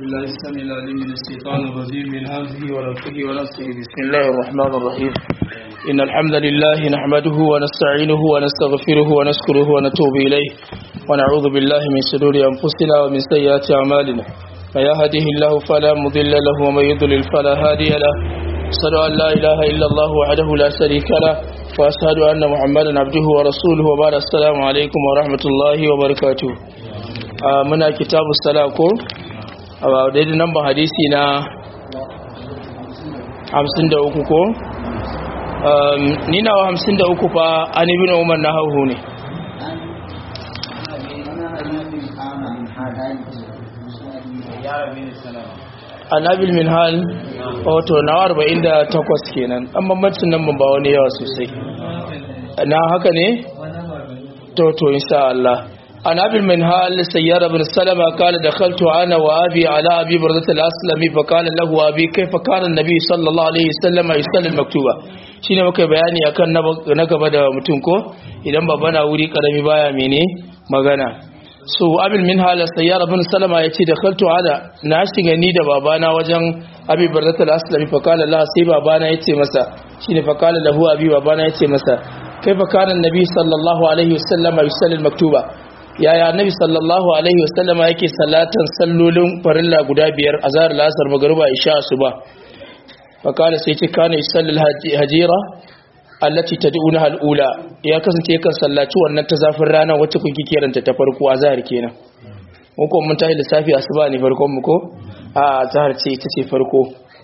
بالله السميع العليم من الشيطان الرجيم من همزه ونفخه ونفسه بسم الله الرحمن الرحيم إن الحمد لله نحمده ونستعينه ونستغفره ونشكره ونتوب إليه ونعوذ بالله من شرور أنفسنا ومن سيئات أعمالنا من يهده الله فلا مضل له ومن يضلل فلا هادي له أشهد أن لا إله إلا الله وحده لا شريك له وأشهد أن محمدا عبده ورسوله وبعد السلام عليكم ورحمة الله وبركاته muna kitabu sala ko a daidai nan ba hadisi na 53 ko ni na 53 fa an ibi na umar na hauhu ne annabil min hal wato na 48 kenan an bambancin nan ba wani yawa sosai na haka ne to to insha Allah عن أبي المنهال سيارة بن سلمة قال دخلت أنا وأبي على أبي بردة الأسلمي فقال له أبي كيف كان النبي صلى الله عليه وسلم يصلي المكتوبة shine muka bayani akan na gaba da mutum ko idan babana wuri karami baya mene magana so abil min hala sayyara bin salama yace da khaltu ala na shiga ni da babana wajen abi barzatul aslami fa qala la sai babana yace masa shine fa qala lahu abi babana yace masa kaifa kana annabi sallallahu alaihi wasallam yusalli al-maktuba yaya annabi sallallahu alaihi wasallam yake salatan sallolin farilla guda biyar azhar lasar magruba isha asuba fakala sai ce kana yusallil hajira allati tad'unaha al-ula ya kasance kan sallaci wannan ta zafin rana wacce kun kike ranta ta farko azhar kenan mun ko mun tayi lissafi asuba ne farkon mu ko a azhar ce ita ce farko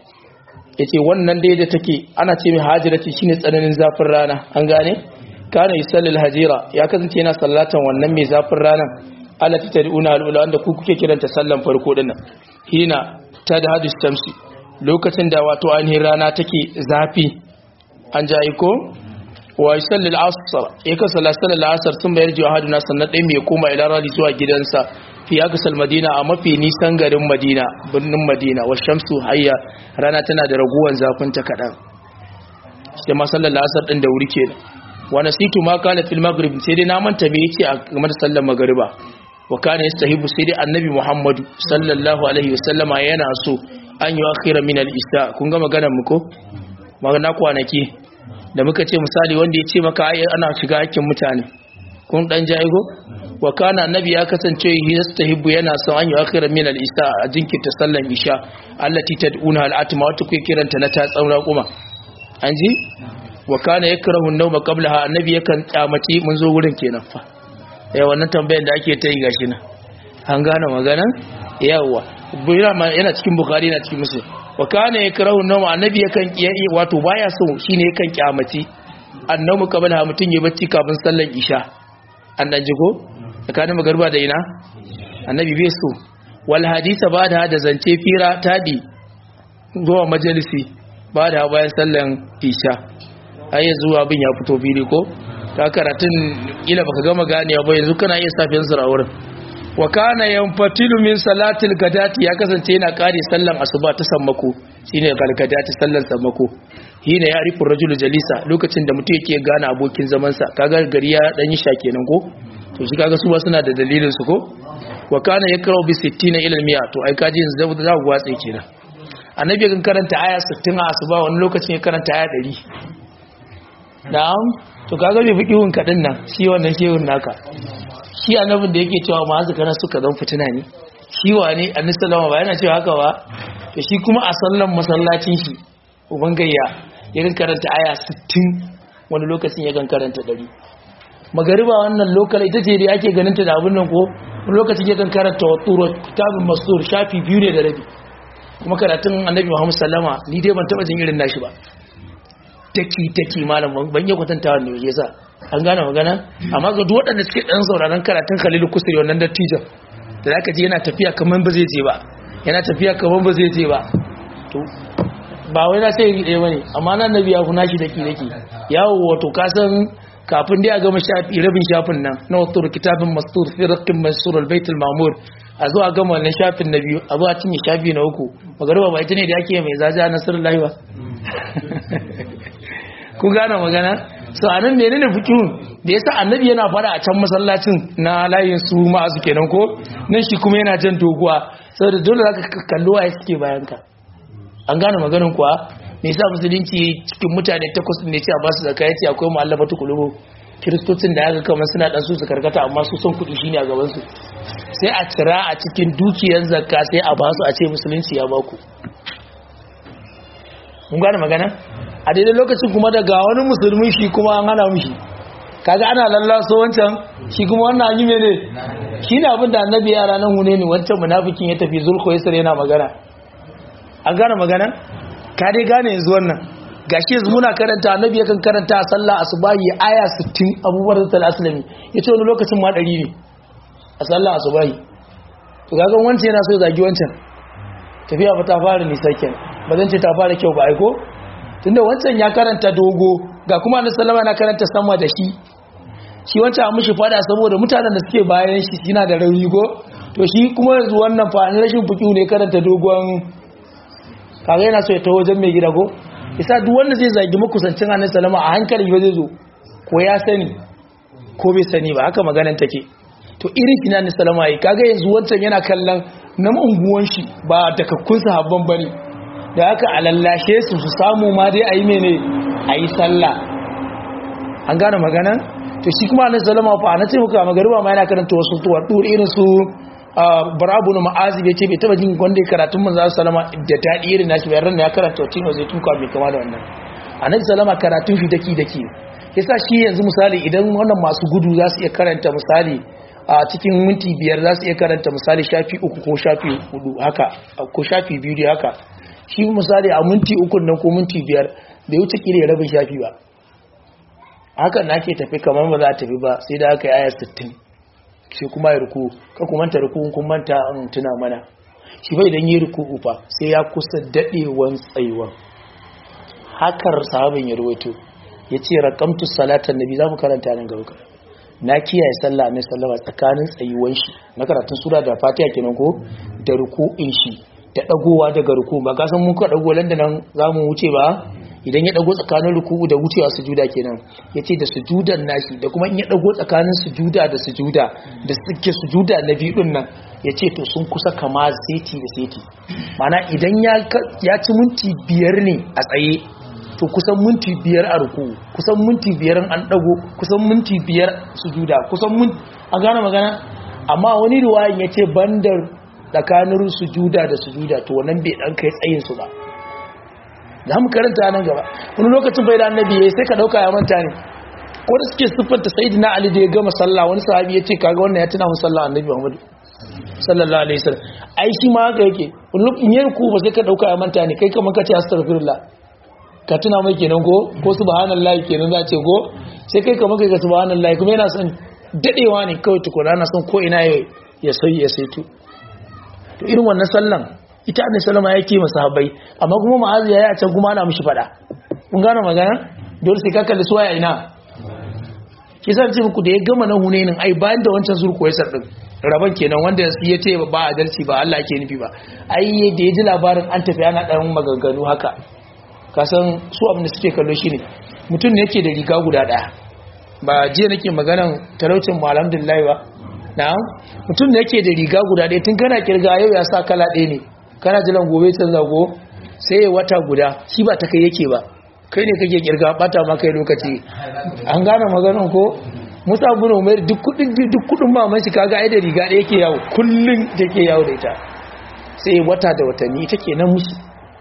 yace wannan dai da take ana ce mai hajirati shine tsananin zafin rana an gane kana yusallil hajira ya kasance yana sallatan wannan mai zafin ranan allati tad'una al-ula wanda ku kuke kiranta sallan farko dinnan hina tadhadu shamsi lokacin da wato ainihin rana take zafi an jayi ko wa yusallil asr ya ka sallatal asr sun bayar jiwa haduna sannan dai mai koma ila rali zuwa gidansa fi aksal madina a mafi nisan garin madina birnin madina wa shamsu hayya rana tana da raguwan zafin ta kadan sai ma sallar asr din da wuri kenan wa nasitu ma kana fil maghrib sai dai na manta me yace a game da sallar magriba wa kana yastahibu sai dai annabi muhammadu sallallahu alaihi wasallama yana so an yi akhira min al-isha kun ga maganar mu ko magana kwanaki da muka ce misali wanda ya ce maka ai ana shiga hakkin mutane kun dan jaigo wa kana annabi ya kasance yastahibu yana son an yi akhira min al-isha a jinkirta sallar isha allati tad'una al-atma wata kuke kiranta na ta tsaura kuma an ji wa kana yakrahu an-nawma qablaha annabi yakan kyamaci mun zo wurin kenan fa eh wannan tambayar da ake ta yi gashi nan an gane magana yawa yana cikin bukhari yana cikin muslim wa kana yakrahu an-nawma annabi yakan kiyaye wato baya so shine yakan kyamaci annamu qablaha mutun ya bacci kafin sallar isha an dan jigo tsakanin magarba da ina annabi bai so wal hadisa ba da da zance fira tadi zuwa majalisi ba da bayan sallan isha ai yanzu abin ya fito fili ko ta karatun kila baka gama ganewa ba yanzu kana iya safiyar sura wurin wa kana yanfatilu min salatil gadati ya kasance yana kare sallan asuba ta sammako shine galgadati sallan sammako hina ya rifu rajulu jalisa lokacin da mutum yake gane abokin zaman sa kaga gari ya dan yi sha kenan ko to shi kaga su ba suna da dalilin su ko wa kana yakrau bi 60 ila al to ai kaji yanzu za ku watsa kenan annabi kan karanta aya 60 a asuba wani lokacin ya karanta aya 100 na'am to kaga bai fikihun kadin nan shi wannan shehun naka shi annabin da yake cewa ma'azu kana suka zan fitina ne shi wane annabi sallama ba yana cewa haka ba to shi kuma a sallan masallacin shi uban gayya irin karanta aya 60 wani lokacin ya kan karanta 100 magariba wannan lokal ita ce da ake ganin ta da abin nan ko wani lokacin ya kan karanta waturo kitabun masur shafi biyu ne da rabi kuma karatun annabi muhammad sallama ni dai ban taba jin irin nashi ba taki taki malam ban yi kwatanta wannan yasa an gane magana amma ga duk waɗanda suke ɗan sauraron karatun khalilu kusuri wannan dattijan da zaka ji yana tafiya kamar ba zai je ba yana tafiya kamar ba zai je ba to ba wai na sai ɗaya bane amma nan nabi ya kuna shi daki daki yawo wato ka san kafin dai a gama shafi rabin shafin nan na wato kitabin mastur fi raqqin mansur al-bait al-ma'mur a zo a gama wannan shafin na biyu a zo a cinye shafi na uku magariba ba ita ne da ake mai zaja nasarullahi ba ku gane magana so anan menene fikihun da yasa annabi yana fara a can masallacin na layin su ma'azu kenan ko nan shi kuma yana jan doguwa saboda dole zaka kallo waye suke bayan ka an gane maganin kuwa me yasa musulunci cikin mutane takwas ne ce a basu zakka yace akwai mu'allafatu qulubu kiristocin da aka kama suna dan su su karkata amma su son kudi shine a gaban su sai a cira a cikin dukiyar zakka sai a basu a ce musulunci ya baku mun gane magana a daidai lokacin kuma daga wani musulmi shi kuma an hana mishi kaga ana lallaso wancan shi kuma wannan an yi mene shi ne abin da annabi yara nan hune ne wancan munafikin ya tafi zulko yasir yana magana an gane magana ka dai gane yanzu wannan gashi yanzu muna karanta annabi yakan karanta a sallah asubahi aya 60 abubuwar da aslami yace wani lokacin ma 100 ne a sallah asubahi to kaga wancan yana so ya zagi wancan tafiya ba ta fara nisa kenan ba zan ce ta fara kyau ba aiko tunda wancan ya karanta dogo ga kuma annabi sallama na karanta sama da shi shi wancan a mushi fada saboda mutanen da suke bayan shi suna da rauni ko to shi kuma yanzu wannan fa rashin fuki ne karanta dogon kaga yana so ya taho wajen mai gida ko isa duk wanda zai zagi makusancin annabi sallama a hankali ba zai zo ko ya sani ko bai sani ba haka maganan take to irin shi na annabi sallama yi kaga yanzu wancan yana kallon na unguwan shi ba dakakkun sahabban bane da haka a lallashe su su samu ma dai a yi mene a yi sallah an gane maganan to shi kuma annabi sallama fa na ce muka magariba ma yana karanta wasu tuwar dur irin su barabu na ma'azi bai ce bai taba jin wanda karatun manzo sallama da dadi irin nashi bayan ya karanta wacin zai tuka mai kama da wannan annabi sallama karatun shi daki daki yasa shi yanzu misali idan wannan masu gudu za su iya karanta misali a cikin minti biyar za su iya karanta misali shafi uku ko shafi hudu haka ko shafi biyu da haka shi misali a minti uku nan ko minti biyar bai wuce kire rabin shafi ba hakan na ke tafi kamar ba za a tafi ba sai da aka yi ayar 60 sai kuma ya ruku ka kumanta ruku kun manta an tuna mana shi bai dan yi ruku fa sai ya kusa dadewan tsayuwan hakar sahabin ya rawaito yace raqamtu salatan nabi za mu karanta nan gaba na kiyaye sallah annabi sallama tsakanin tsayuwan shi na karatun sura da fatiha kenan ko da ruku'in shi da dagowa daga ruku ba ka san mun ka dago landa nan zamu wuce ba idan ya dago tsakanin ruku'u da wucewa sujuda kenan yace da sujudan nashi da kuma in ya dago tsakanin sujuda da sujuda da suke sujuda na biyu din nan yace to sun kusa kama seti da seti mana idan ya ya ci minti biyar ne a tsaye to kusan minti biyar a ruku'u kusan minti biyar an dago kusan minti biyar sujuda kusan mun a gane magana amma wani riwayan yace bandar tsakanin sujuda da sujuda to wannan bai dan kai tsayin su ba za mu karanta nan gaba wani lokacin bai da annabi yayi sai ka dauka ya manta ne ko da suke siffanta sayyidina ali da ya gama sallah wani sahabi ya ce kaga wannan ya tuna mun sallah annabi muhammad sallallahu alaihi wasallam ai shi ma haka yake wani lokacin yayin ku ba sai ka dauka ya manta ne kai kamar ka ce astaghfirullah ka tuna mai kenan ko ko subhanallahi kenan za ce ko sai kai kamar kai ka subhanallahi kuma yana son dadewa ne kawai tukuna na son ko ina ya sai ya saitu to irin wannan sallan ita annabi sallama yake masahabai amma kuma ma'azi yayi a can kuma ana mishi fada kun gane magana dole sai ka kalli suwa ya ina kisan ce muku da ya gama na hunenin ai bayan da wancan zurko ya sardin raban kenan wanda ya ce ba adalci ba Allah ke nufi ba ai da ya ji labarin an tafi ana dan maganganu haka kasan su abin da suke kallo shine mutum ne yake da riga guda daya ba jiya nake maganan talaucin mu alhamdulillah ba na'am mutum ne yake da riga guda daya tun kana kirga yau ya sa kala ɗaya ne kana jiran gobe can zago sai wata guda shi ba ta kai yake ba kai ne kake kirga bata ma kai lokaci an gane maganan ko musa bin umar duk kudin duk kudin maman shi kaga ai da riga da yake yawo kullun take yawo da ita sai wata da watanni take nan musu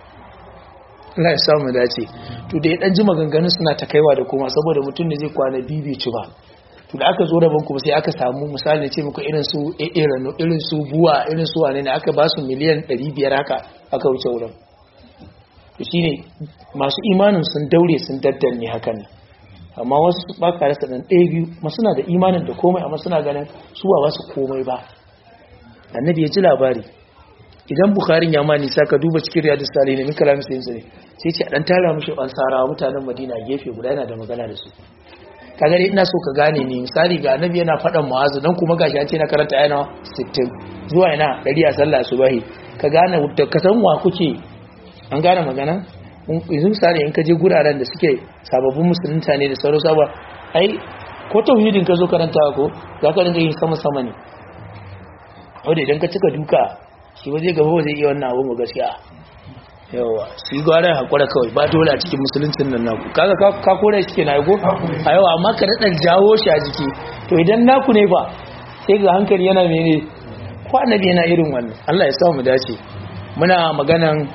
Allah ya samu dace to da ya dan ji maganganun suna ta kaiwa da kuma saboda mutum ne zai kwana bibici ba to da aka zo rabon kuma sai aka samu misali ce muku irin su irano irin su buwa irin su wane ne aka ba su miliyan 500 haka aka wuce wurin to shine masu imanin sun daure sun daddanne hakan ne amma wasu ba ka rasa dan ɗaya biyu ma suna da imanin da komai amma suna ganin su ba wasu komai ba annabi ya ji labari idan bukharin ya ma nisa ka duba cikin riyadu salihin min kalamin sayin sai sai ce a dan tara mishi ansarawa mutanen madina gefe guda yana da magana da su kaga dai ina so ka gane ni misali ga annabi yana faɗan mu'azu dan kuma gashi an ce na karanta ayana 60 zuwa ina 100 a sallah subahi ka gane da ka san wa kuke an gane magana yanzu misali in ka je guraren da suke sababbin musulunta ne da sauran saba ai ko tauhidin ka zo karanta ko za ka dinga yin sama sama ne wanda idan ka cika duka shi ba zai gaba ba zai iya wannan abun ba gaskiya yawa shi gwara hakura kawai ba dole a cikin musuluncin nan naku kaga ka kore shi kenan ko a yawa amma ka daɗa jawo shi a jiki to idan naku ne ba sai ga hankali yana mene ko annabi yana irin wannan Allah ya sa mu dace muna maganan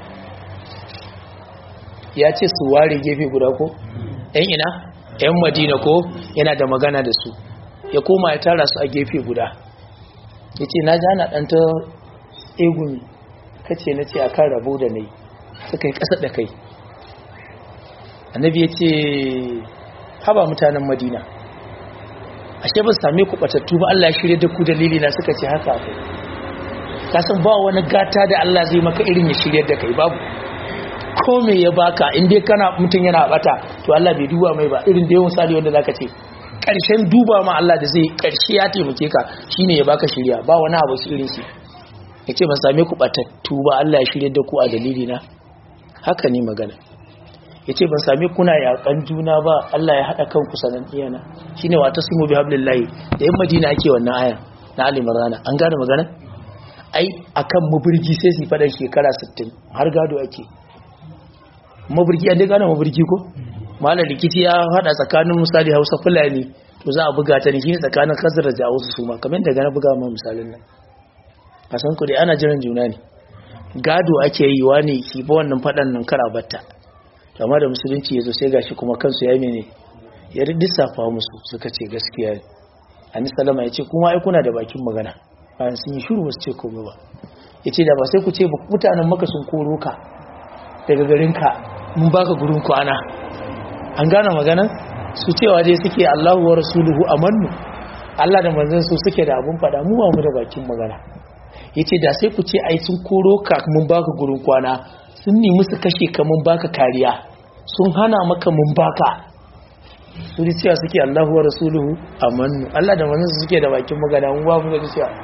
ya ce su ware gefe guda ko yan ina yan madina ko yana da magana da su ya koma ya tara su a gefe guda ya ce na jana ɗanta egumi kace na ce a kan rabu da nai suka yi ƙasa da kai annabi ya ce haba mutanen madina ashe ba same ku batattu ba Allah ya shirye da ku dalili na suka ce haka akwai kasan ba wani gata da Allah zai maka irin ya shirye da kai babu ko me ya baka in dai kana mutum yana bata to Allah bai duba mai ba irin da yawan sali wanda zaka ce karshen duba ma Allah da zai karshe ya taimake ka shine ya baka shirya ba wani abu su irin shi yace ban same ku batattu ba Allah ya shirye da ku a dalili na haka ne magana yace ban same kuna yakan juna ba Allah ya hada kanku sanan iyana shine wa tasmu bi hablillahi da yan Madina ake wannan aya na Ali Imran an gane magana ai akan mubirgi sai su fada shekara 60 har gado ake mabirki an dai gane mabirki ko malar rikici ya hada tsakanin misali hausa fulani to za a buga ta ne shi tsakanin kasar da wasu su ma kamar daga na buga ma misalin nan a san ku dai ana jiran juna ne gado ake yi wa ne ki ba wannan fadan nan kara batta amma da musulunci ya zo sai gashi kuma kansu ya mene ya lissafa musu suka ce gaskiya ne ani salama ya ce kuma ai kuna da bakin magana bayan sun yi shiru ba su ce komai ba ya ce da ba sai ku ce mutanen maka sun koro ka daga garinka mun baka gurin kwana an gane maganan su cewa dai suke Allahu wa rasuluhu amannu Allah da manzon su suke da abun fada mu ba mu da bakin magana yace da sai ku ce ai sun koro ka mun baka gurin kwana sun nemi su kashe ka mun baka kariya sun hana maka mun baka su ji cewa suke Allahu wa rasuluhu amannu Allah da manzon su suke da bakin magana mu ba mu da cewa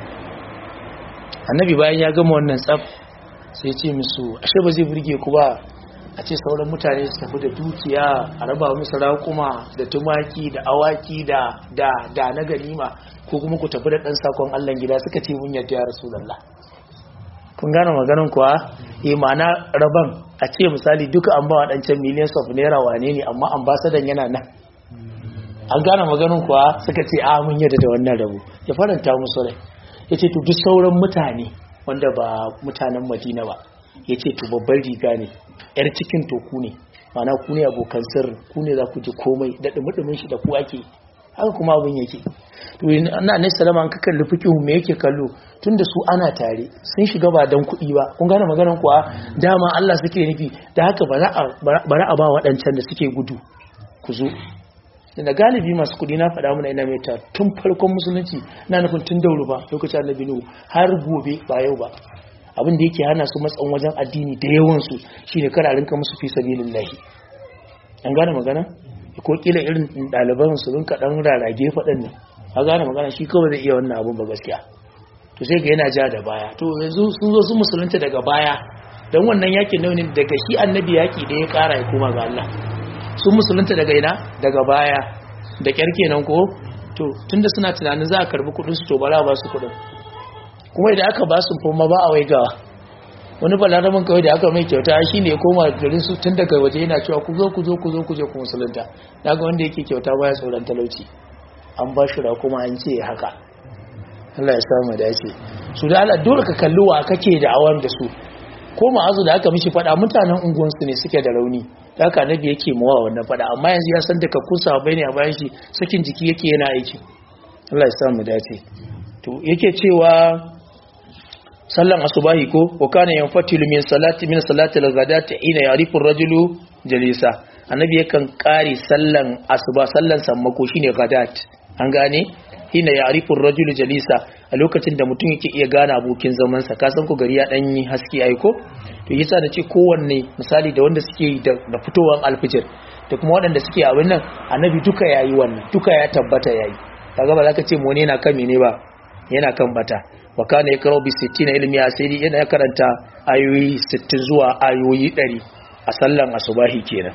annabi bayan ya gama wannan tsaf sai ce musu ashe ba zai burge ku ba a ce sauran mutane su tafi da dukiya a raba musu raƙuma da tumaki da awaki da da da na ganima ko kuma ku tafi da ɗan sakon Allah gida suka ce mun yadda ya rasulullah kun gane maganin kuwa eh ma'ana raban a ce misali duka an ba wa ɗancan millions of naira wane ne amma ambasadan yana nan an gane maganin kuwa suka ce a mun yadda da wannan rabu ya faranta musu rai ya ce to duk sauran mutane wanda ba mutanen madina ba ya ce to babbar riga ne yar cikin toku ne mana ku ne abokan sirri ku ne za ku ji komai da dumudumin shi da ku ake haka kuma abin yake to na ne salama an ka kalli fikihu me yake kallo tunda su ana tare sun shiga ba dan kuɗi ba kun gane maganar kuwa dama Allah suke nufi da haka bari a ba waɗancan da suke gudu ku zo da galibi masu kudi na faɗa mana ina mai ta tun farkon musulunci na nufin tun dauro ba lokacin annabi nuhu har gobe ba yau ba abin da yake hana su matsan wajen addini da yawansu shine kada a rinka musu fi sabilillahi an gane magana ko kila irin ɗaliban su rinka ɗan rarage faɗin nan a gane magana shi kawai zai iya wannan abun ba gaskiya to sai ga yana ja da baya to yanzu sun zo sun musulunta daga baya don wannan yakin nauyin daga shi annabi yaki da ya ƙara ya koma ga Allah sun musulunta daga ina daga baya da kyar kenan ko to tunda suna tunanin za a karbi kudin su to bara ba su kudin kuma idan aka ba su foma ba a waigawa wani balaramin kawai da aka mai kyauta shi ne koma garin su tun daga waje yana cewa ku zo ku zo ku zo ku je ku musulunta daga wanda yake kyauta baya tsoron talauci an ba shi kuma an ce haka Allah ya samu dace su da Allah dole ka kalli wa kake da awan da su ko ma'azu da aka mishi fada mutanen unguwansu ne suke da rauni da haka nabi yake mawa wannan fada amma yanzu ya san da kakkun sahabbai ne a bayan shi sakin jiki yake yana aiki Allah ya samu dace to yake cewa sallan asubahi ko wa kana yanfatilu min salati min salati al-ghadati ina yarifu ar-rajulu jalisa annabi yakan kare sallan asuba sallan sammako shine ghadat an gane hina yarifu ar-rajulu jalisa a lokacin da mutum yake iya gane abokin zaman sa kasan ku gari ya dan yi haske aiko to yasa da ce kowanne misali da wanda suke da fitowar alfijir da kuma waɗanda suke abin nan annabi duka yayi wannan duka ya tabbata yayi kaga ba za ka ce mu ne na kan mene ba yana kan bata wa kana yakrau bi 60 ilmi asiri yana karanta ayoyi 60 zuwa ayoyi 100 a sallan asubahi kenan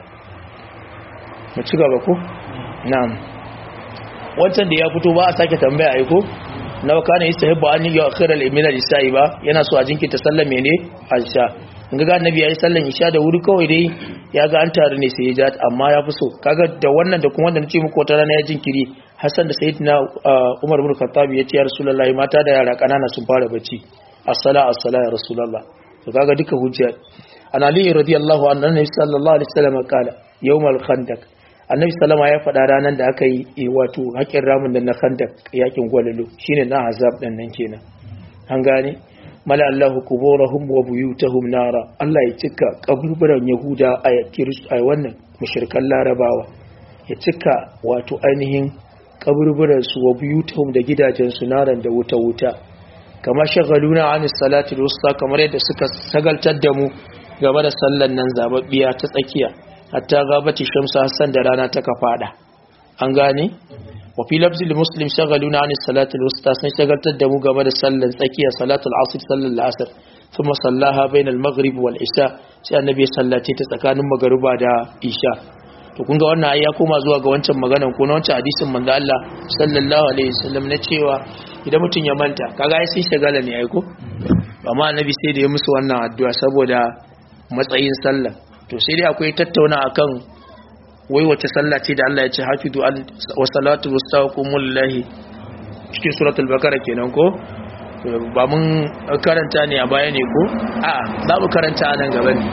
mu ci gaba ko na'am wancan da ya fito ba a sake tambaya ai ko nawa kana yastahibbu an yi akhiral imina lisai ba yana so a jinkirta sallan mene aisha in ga annabi yayi sallan isha da wuri kawai dai ya ga an taru ne sai ya ja amma ya fi so kaga da wannan da kuma wanda nace muku wata rana ya jinkiri Hassan da Sayyidina Umar bin Khattab ya ce ya Rasulullahi mata da yara kanana sun fara bacci as-sala as-sala ya Rasulullah to kaga duka hujja an Ali radiyallahu anhu annabi sallallahu alaihi wasallam kala yawmal khandaq annabi sallama ya faɗa ranar da aka yi wato haƙin ramin da na khandaq yakin gwalalo shine na azab dan nan kenan an gane mala Allahu kuburahum wa buyutahum nara Allah ya cika kaburburan Yahuda a a wannan mushrikan Larabawa ya cika wato ainihin kaburburan su wa buyutahum da gidajen su naran da wuta wuta kama shagaluna anis salati wusta kamar yadda suka sagaltar da mu game da sallan nan zababbiya ta tsakiya hatta gabati shamsu hassan da rana ta kafada an gane wa fi lafzil muslim shagaluna anis salatul wusta sun shagaltar da mu game da sallan tsakiya salatul asr sallan asr thumma sallaha bainal maghrib wal isha sai annabi ya sallace ta tsakanin magruba da isha to kun ga wannan ya koma zuwa ga wancan maganan ko na wancan hadisin manzo Allah sallallahu alaihi wasallam na cewa idan mutum ya manta kaga ai sai shagala ne ai ko amma annabi sai da ya musu wannan addu'a saboda matsayin sallah to sai dai akwai tattauna akan wai wace sallah ce da Allah ya ce hafidu wa salatu wastaqumu lillahi cikin suratul bakara kenan ko ba mun karanta ne a baya ne ko a za mu karanta nan gaba ne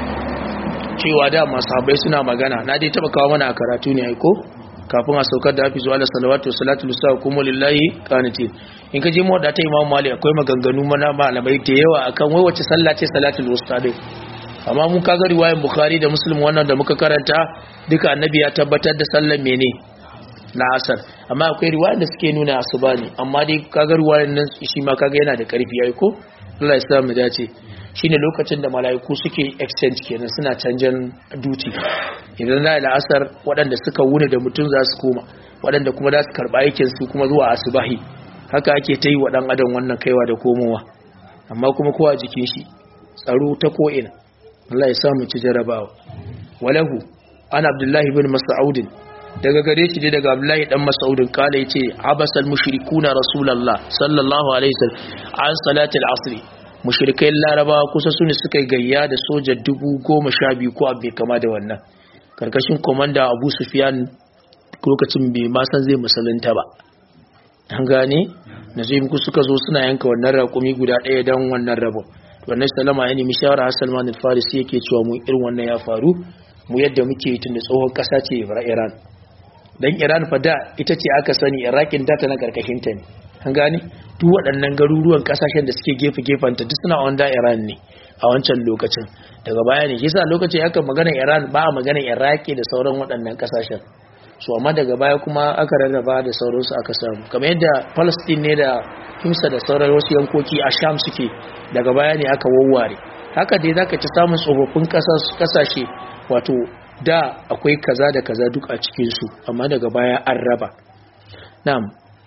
cewa da masahabai suna magana na dai taba kawo mana a karatu ne ai ko kafin a saukar da hafizu ala salawatu salatu wastaqumu lillahi qanitin in ka je mu da ta imamu mali akwai maganganu mana malamai da yawa akan wai wace sallah ce salatul wusta dai amma mun kaga riwayar bukhari da muslim wannan da muka karanta duka annabi ya tabbatar da sallar mene na asar amma akwai riwayar da suke nuna asuba ne amma dai kaga riwayar nan shi ma kaga yana da karfi ai ko Allah ya sa mu dace shine lokacin da malaiku suke exchange kenan suna canjan duty idan na da asar waɗanda suka wuni da mutum za su koma waɗanda kuma za su karɓa aikin su kuma zuwa asubahi haka ake ta yi wa ɗan adam wannan kaiwa da komowa amma kuma kowa jikin shi tsaro ta ko'ina Allah ya samu ci jarabawa walahu an abdullahi bin mas'udin daga gare shi dai daga abdullahi dan mas'udin kala yace abasal mushrikuna rasulullah sallallahu alaihi wasallam an salatul asr mushrikai larabawa kusa sune suka gayya da soja dubu goma sha biyu ko abu kama da wannan karkashin komanda abu sufyan lokacin bai ma san zai musulunta ba an gane na zai muku suka zo suna yanka wannan raƙumi guda ɗaya don wannan rabon wannan salama ya nemi shawara har salman al-farisi yake cewa mu irin wannan ya faru mu yadda muke yi tunda tsohon kasa ce iran dan iran fa da ita ce aka sani irakin da ta na karkashin ta ne an gane duk waɗannan garuruwan kasashen da suke gefe gefen ta duk suna wanda iran ne a wancan lokacin daga baya ne yasa lokacin aka magana iran ba a magana iraki da sauran waɗannan kasashen su amma daga baya kuma aka rarraba da sauransu aka samu kamar yadda palestine ne da himsa da sauran wasu yankoki a sham suke daga baya ne aka wawware haka dai zaka ci samun tsofaffin kasashe wato da akwai kaza da kaza duk a cikinsu amma daga baya an raba na'am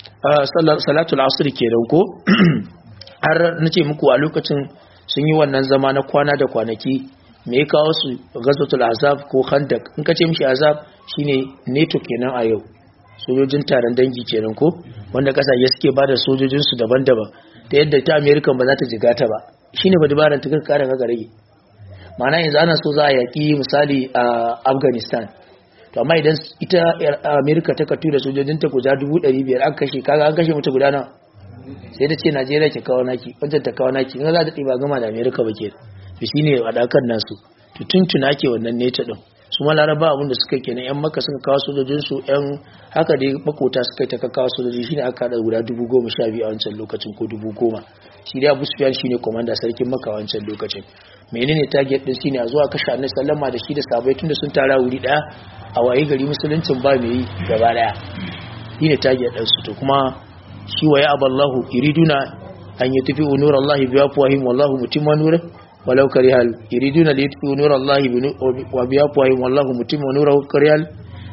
salatul asr kenan ko har nace muku a lokacin sun yi wannan zama na kwana da kwanaki me ya kawo su gazatul azab ko khandak in ka ce mishi azab shine neto kenan a yau sojojin taron dangi kenan ko wanda kasashe suke bada sojojin su daban-daban ta yadda ta America ba za ta jiga ta ba shine ba dabaran ta kare ga rage ma'ana yanzu ana so za a yaki misali a Afghanistan to amma idan ita America ta katu da sojojin ta guda 500 aka kashe kaga an kashe mutu guda nawa sai da ce Najeriya ke kawo naki wajen ta kawo naki in za ta ɗiba gama da America ba ke to shine wadakan nasu to tuntuna ke wannan neta din su ma laraba abinda suka kenan yan maka suka kawo sojojinsu yan haka dai makota suka ta kawo sojoji shine aka haɗa guda dubu goma sha biyu a wancan lokacin ko dubu goma shi dai abu sufiyan shine komanda sarkin maka wancan lokacin menene target din shine a zuwa kashe annabi sallama da shi da sabai tunda sun tara wuri daya a waye gari musuluncin ba mai yi gaba daya shine target din su to kuma shi wa ya aballahu yuriduna an yutfi nurallahi bi afwahim wallahu mutimma nurihi ولو كره يريدون ليطفئوا نور الله وبأفواههم والله متم نوره كره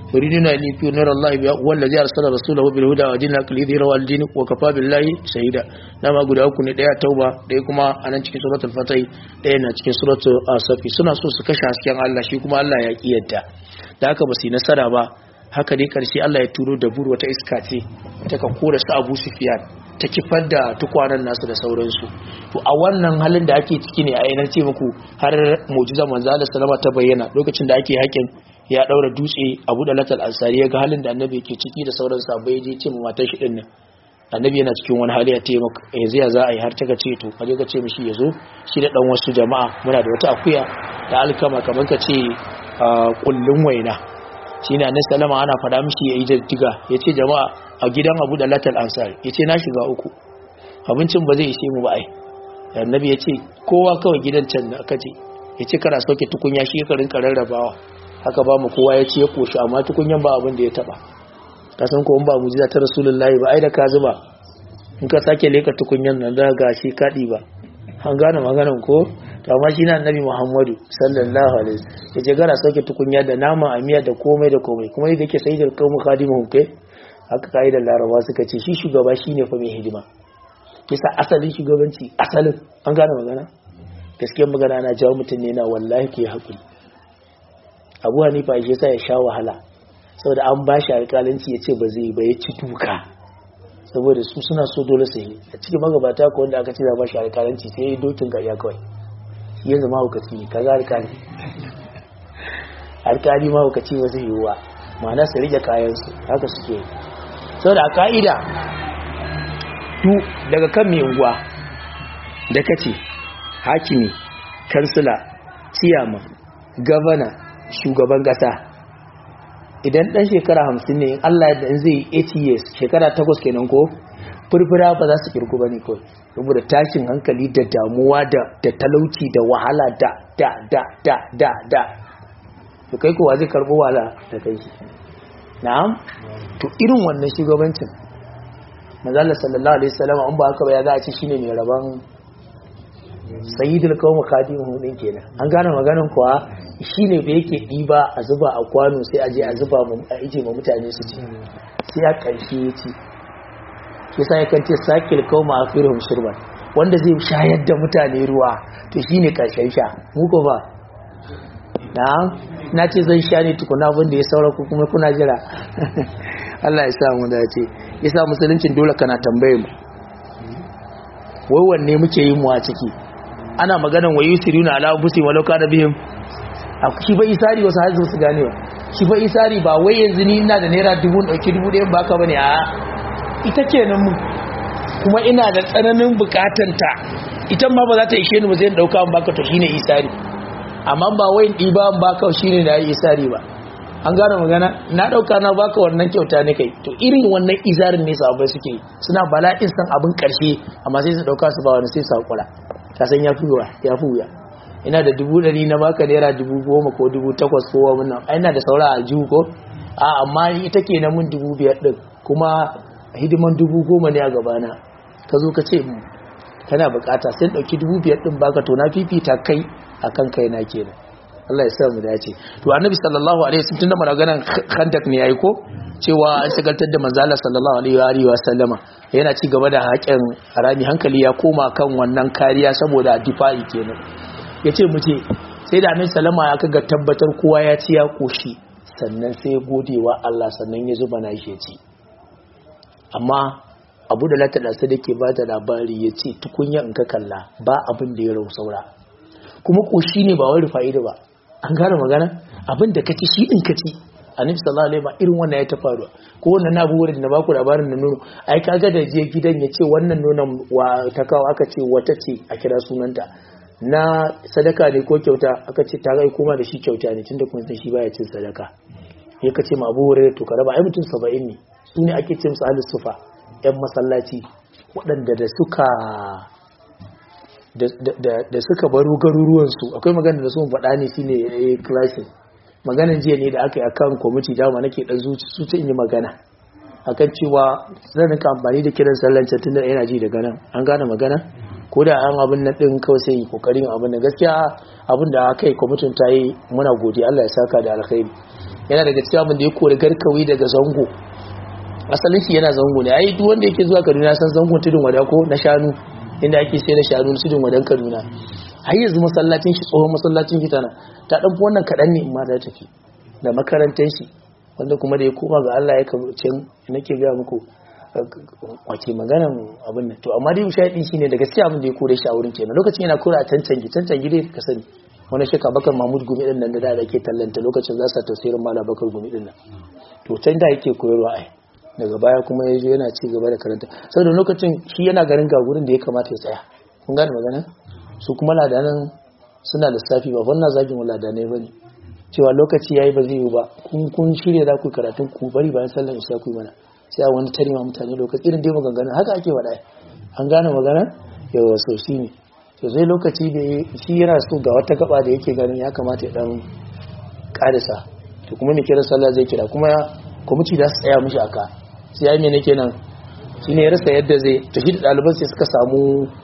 yuriduna an yufiu nur Allah bi wallazi arsala rasulahu bil huda wa dinil haqqi lidhira wal din wa kafa billahi shahida dama guda uku ne daya tauba daya kuma anan cikin suratul fatih daya na cikin suratul asafi suna so su kashe hasken Allah shi kuma Allah ya kiyarta da haka ba su yi nasara ba haka dai karshe Allah ya turo da buru wata iska ce ta ka kora su Abu Sufyan ta kifar da tukwanan nasu da sauransu to a wannan halin da ake ciki ne a yanar ce muku har mu'jiza manzo Allah sallama ta bayyana lokacin da ake hakin ya daura dutse Abu Dalatal Ansari ya ga halin da annabi yake ciki da sauran sahabbai je ce matar shi din nan annabi yana cikin wani hali ya ce maka yanzu ya za a yi har ta ce to kaje ka ce mishi ya zo shi da dan wasu jama'a muna da wata akuya da alkama kamar ka ce kullun waina shi ne annabi sallama ana fada mishi ya yi jaddiga ya ce jama'a a gidan abu da latal ansar ya ce na shiga uku abincin ba zai ishe mu ba ai annabi ya ce kowa kawai gidan can da aka ce ya ce kana sauke tukunya shi ka rinka rarrabawa haka ba mu kowa ya ce ya koshi amma tukunyan ba abin da ya taba ka san ko in ba mujiza ta rasulullahi ba ai da ka zuba in ka sake leka tukunyan nan da ga shi kadi ba an gane maganan ko to amma shi na annabi muhammadu sallallahu alaihi ya ce gara sauke tukunya da nama a miya da komai da komai kuma yadda yake sai da kawo khadimu kai haka ka'idar laraba suka ce shi shugaba shi ne fa mai hidima kisa asalin shugabanci asalin an gane magana gaskiyar magana na jawo mutum ne na wallahi ke haƙuri abu hanifa shi yasa ya sha wahala saboda an ba shi alƙalanci ya ce ba zai ba ya ci duka saboda su suna so dole su yi a cikin magabata ko wanda aka ce za ba shi alƙalanci sai ya yi dokin ƙarya kawai yanzu mahaukaci ne kaga alƙali alƙali mahaukaci ba zai yiwuwa ma'ana su rike kayansu haka suke yi saboda a ka'ida du daga kan mai unguwa da kace hakimi kansila ciyama gavana shugaban kasa idan dan shekara hamsin ne Allah da zai 80 years shekara takwas kenan ko furfura ba za su kirku ba ne kawai saboda tashin hankali da damuwa da talauci da wahala da da da da da da to kai kowa zai karbo wahala da kai shi na'am to irin wannan shugabancin manzala sallallahu alaihi wasallam an ba haka ba ya za a ci shine mai raban sayyidul qawm khadimu din kenan an gane maganin kuwa shine da yake diba a zuba a kwano sai a je a zuba mu a ije ma mutane su ci sai a karshe ya ci yasa yakan ce sakil qawm akhiruhum shirban wanda zai shayar da mutane ruwa to shine karshen sha mu ko ba na'am na ce zan sha ne tukuna abin da ya saura ku kuma kuna jira Allah ya sa mu dace ya sa musuluncin dole kana tambaye mu wai wanne muke yi mu a ciki ana maganan wa yusiruna ala busi walau kana bihim a shi ba isari wasu har su gane ba shi ba isari ba wai yanzu ni ina da naira dubu dauki dubu ɗayan baka bane a ita kenan mu kuma ina da tsananin bukatanta ita ma ba za ta ishe ni ba zai dauka an baka to shine isari amma ba wai ɗiba an baka shine da isari ba an gane magana na ɗauka na baka wannan kyauta ne kai to irin wannan izarin ne sahabbai suke suna bala'in san abin ƙarshe amma sai su ɗauka su ba wani sai su haƙura ka san ya fi ya fi wuya ina da dubu ɗari na baka naira dubu goma ko dubu takwas ko wani nan ina da saura a jihu ko a amma ita ke na mun dubu biyar ɗin kuma hidiman dubu goma ne a gabana ka zo ka ce kana bukata sai ɗauki dubu biyar ɗin baka to na fifita kai akan kai na kenan Allah ya sa mu dace to annabi sallallahu alaihi wasallam tunda maganan khandak ne yayi ko cewa an shagaltar da manzo Allah sallallahu alaihi wa sallama yana ci gaba da haƙin harami hankali ya koma kan wannan kariya saboda difa'i kenan yace mu ce sai da annabi sallama ya kaga tabbatar kowa ya ci ya koshi sannan sai ya godewa Allah sannan ya zuba na shi ya ci amma abu da lata da ke ba da labari ya ce tukunya in ka kalla ba abin da ya rau saura kuma koshi ne ba wai rufa'i da ba an gane magana abin da kaci shi din kaci annabi sallallahu alaihi wasallam irin wannan ya ta faruwa ko wannan na abu da na baku labarin da nono ai kaga da je gidan ya ce wannan nonon wa ta kawo aka ce wata ce a kira sunanta na sadaka ne ko kyauta aka ce ta gai kuma da shi kyauta ne tunda kun san shi baya cin sadaka ya kace ma abu hurairah to ka raba ai mutum 70 ne su ne ake ce musu ahlus sufa yan masallaci waɗanda da suka da suka baro garuruwansu akwai magana da sun faɗa ne shine ya clashin maganan jiya ne da aka yi akan kwamiti dama nake ɗan zuci su ta yi magana akan cewa zan rinka amfani da kiran sallancan tun da yana ji daga nan an gane magana ko da an abin nan ɗin kawai sai kokarin abin da gaskiya abin da aka yi kwamitin ta yi muna godiya Allah ya saka da alkhairi yana daga cikin abin da ya kori garkawi daga zango asalin shi yana zango ne ai duk wanda yake zuwa Kaduna san zangon tudun wada ko na shanu inda ake sai da shanu tudun wadan Kaduna har yanzu masallacin shi tsohon masallacin shi tana ta dan wannan kadan ne in ma da tafi da makarantar shi wanda kuma da ya koma ga Allah ya kabucin nake ga muku wace maganan abin nan to amma dai shaidi shine da gaskiya abin da ya kore shi a wurin kenan lokacin yana kora a cancangi cancangi dai ka sani wani shaka bakar mahmud gumi din nan da da ke tallanta lokacin za su tasirin mala bakar gumi din nan to can da yake koyarwa ai daga baya kuma ya zo yana ci gaba da karanta saboda lokacin shi yana garin ga gurin da ya kamata ya tsaya kun gane magana su kuma ladanan suna lissafi ba wannan zagin ladanai bane cewa lokaci yayi ba zai yi ba kun kun shirye za ku karatun ku bari bayan sallar isha ku mana sai a wani tarima mutane lokaci irin dai maganganu haka ake wada an gane magana yawa so shi ne to sai lokaci da shi yana so ga wata gaba da yake ganin ya kamata ya dan karisa to kuma mai kira sallah zai kira kuma kwamiti da su tsaya mishi aka sai ya yi mene kenan shi ne ya rasa yadda zai to shi da ɗaliban sai suka samu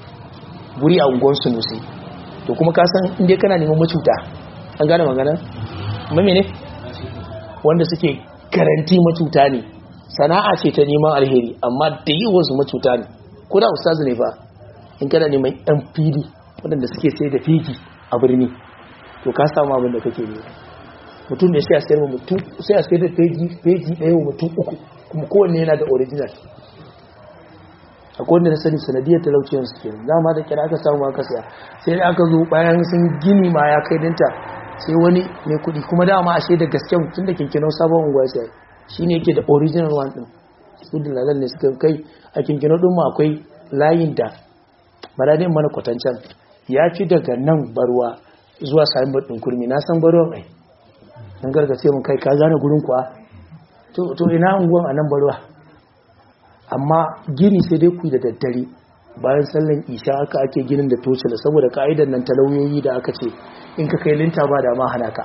guri a unguwar su musi to kuma ka san inda kana neman macuta an gane magana mame ne wanda suke garanti macuta ne sana'a ce ta neman alheri amma da yi wasu macuta ne ko da ustazu ne fa in kana neman yan fili waɗanda suke sai da fiki a birni to ka samu abin da kake ne mutum ne sai a sayar mutum sai a sayar da feji ɗaya wa mutum uku kuma kowanne yana da original akwai wanda na sani sanadiyar talauciyar su kenan dama da kira aka samu aka saya sai da aka zo bayan sun gini ma ya kai dinta sai wani mai kuɗi kuma dama ashe da gaske tun da kinkinon sabon unguwa sai shi ne yake da original one ɗin su dalalan ne suka kai a kinkino ɗin ma akwai layin da maradin mana kwatancan ya fi daga nan barwa zuwa sami ɗin kurmi na san barwa ai don gargace mun kai ka gane gurin kuwa to ina unguwan a nan barwa amma gini sai dai ku da daddare bayan sallan isha aka ake ginin da tocila saboda ka'idar nan talauyoyi da aka ce in ka kai linta ba da ma hana ka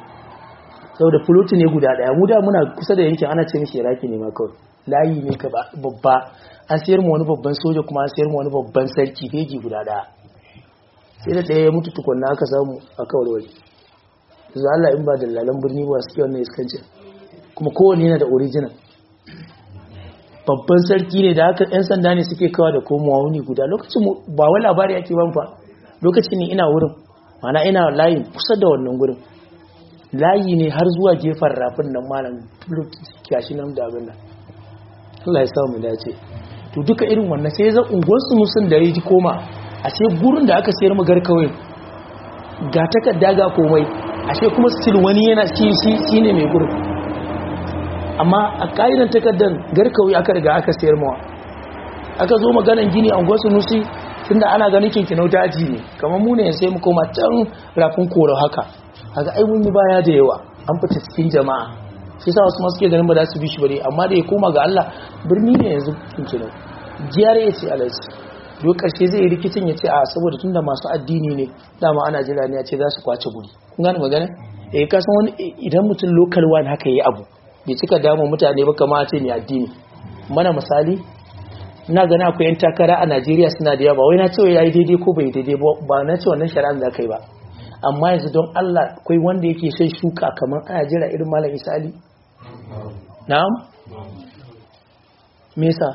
saboda fuloti ne guda daya mu da muna kusa da yankin ana ce mishi iraki ne ma kawai layi ne ka babba an sayar mu wani babban soja kuma an sayar mu wani babban sarki fegi guda daya sai da daya ya mutu tukunna aka samu a kawai yanzu Allah in ba da lalan birni ba suke wannan iskancin kuma kowanne yana da original babban sarki ne da haka yan sanda ne suke kawa da komowa wuni guda lokacin ba wani labari ake ban fa lokacin ne ina wurin mana ina layin kusa da wannan gurin layi ne har zuwa gefen rafin nan malam kyashi nan da abin nan Allah ya samu dace to duka irin wannan sai zan unguwar su musun da ya ji koma a ce gurin da aka sayar magar kawai ga takarda ga komai ashe kuma still wani yana shi shi ne mai gurin amma a ƙa'idan takardar garkawi aka riga aka sayar mawa aka zo maganan gini a unguwar su nusi tunda ana ganin kinkinau daji ne kamar mu ne sai mu koma can rafin koro haka haka ai mun yi baya da yawa an fita cikin jama'a shi sa wasu masu ke ganin ba za su bi shi bare amma da ya koma ga Allah birni ne yanzu kinkinau jiyar ya ce alaji duk karshe zai yi rikicin ya ce a saboda tunda masu addini ne dama ana jira ne ya ce za su kwace guri kun gane magana eh ka san wani idan mutum local one haka yayi abu bai cika damu mutane ba kama ce ne addini mana misali ina gani akwai yan takara a Najeriya suna da yawa ba wai na ce yayi daidai ko bai daidai ba na ce wannan shari'a da kai ba amma yanzu don Allah akwai wanda yake son shuka kamar ana jira irin malam Isali na'am me yasa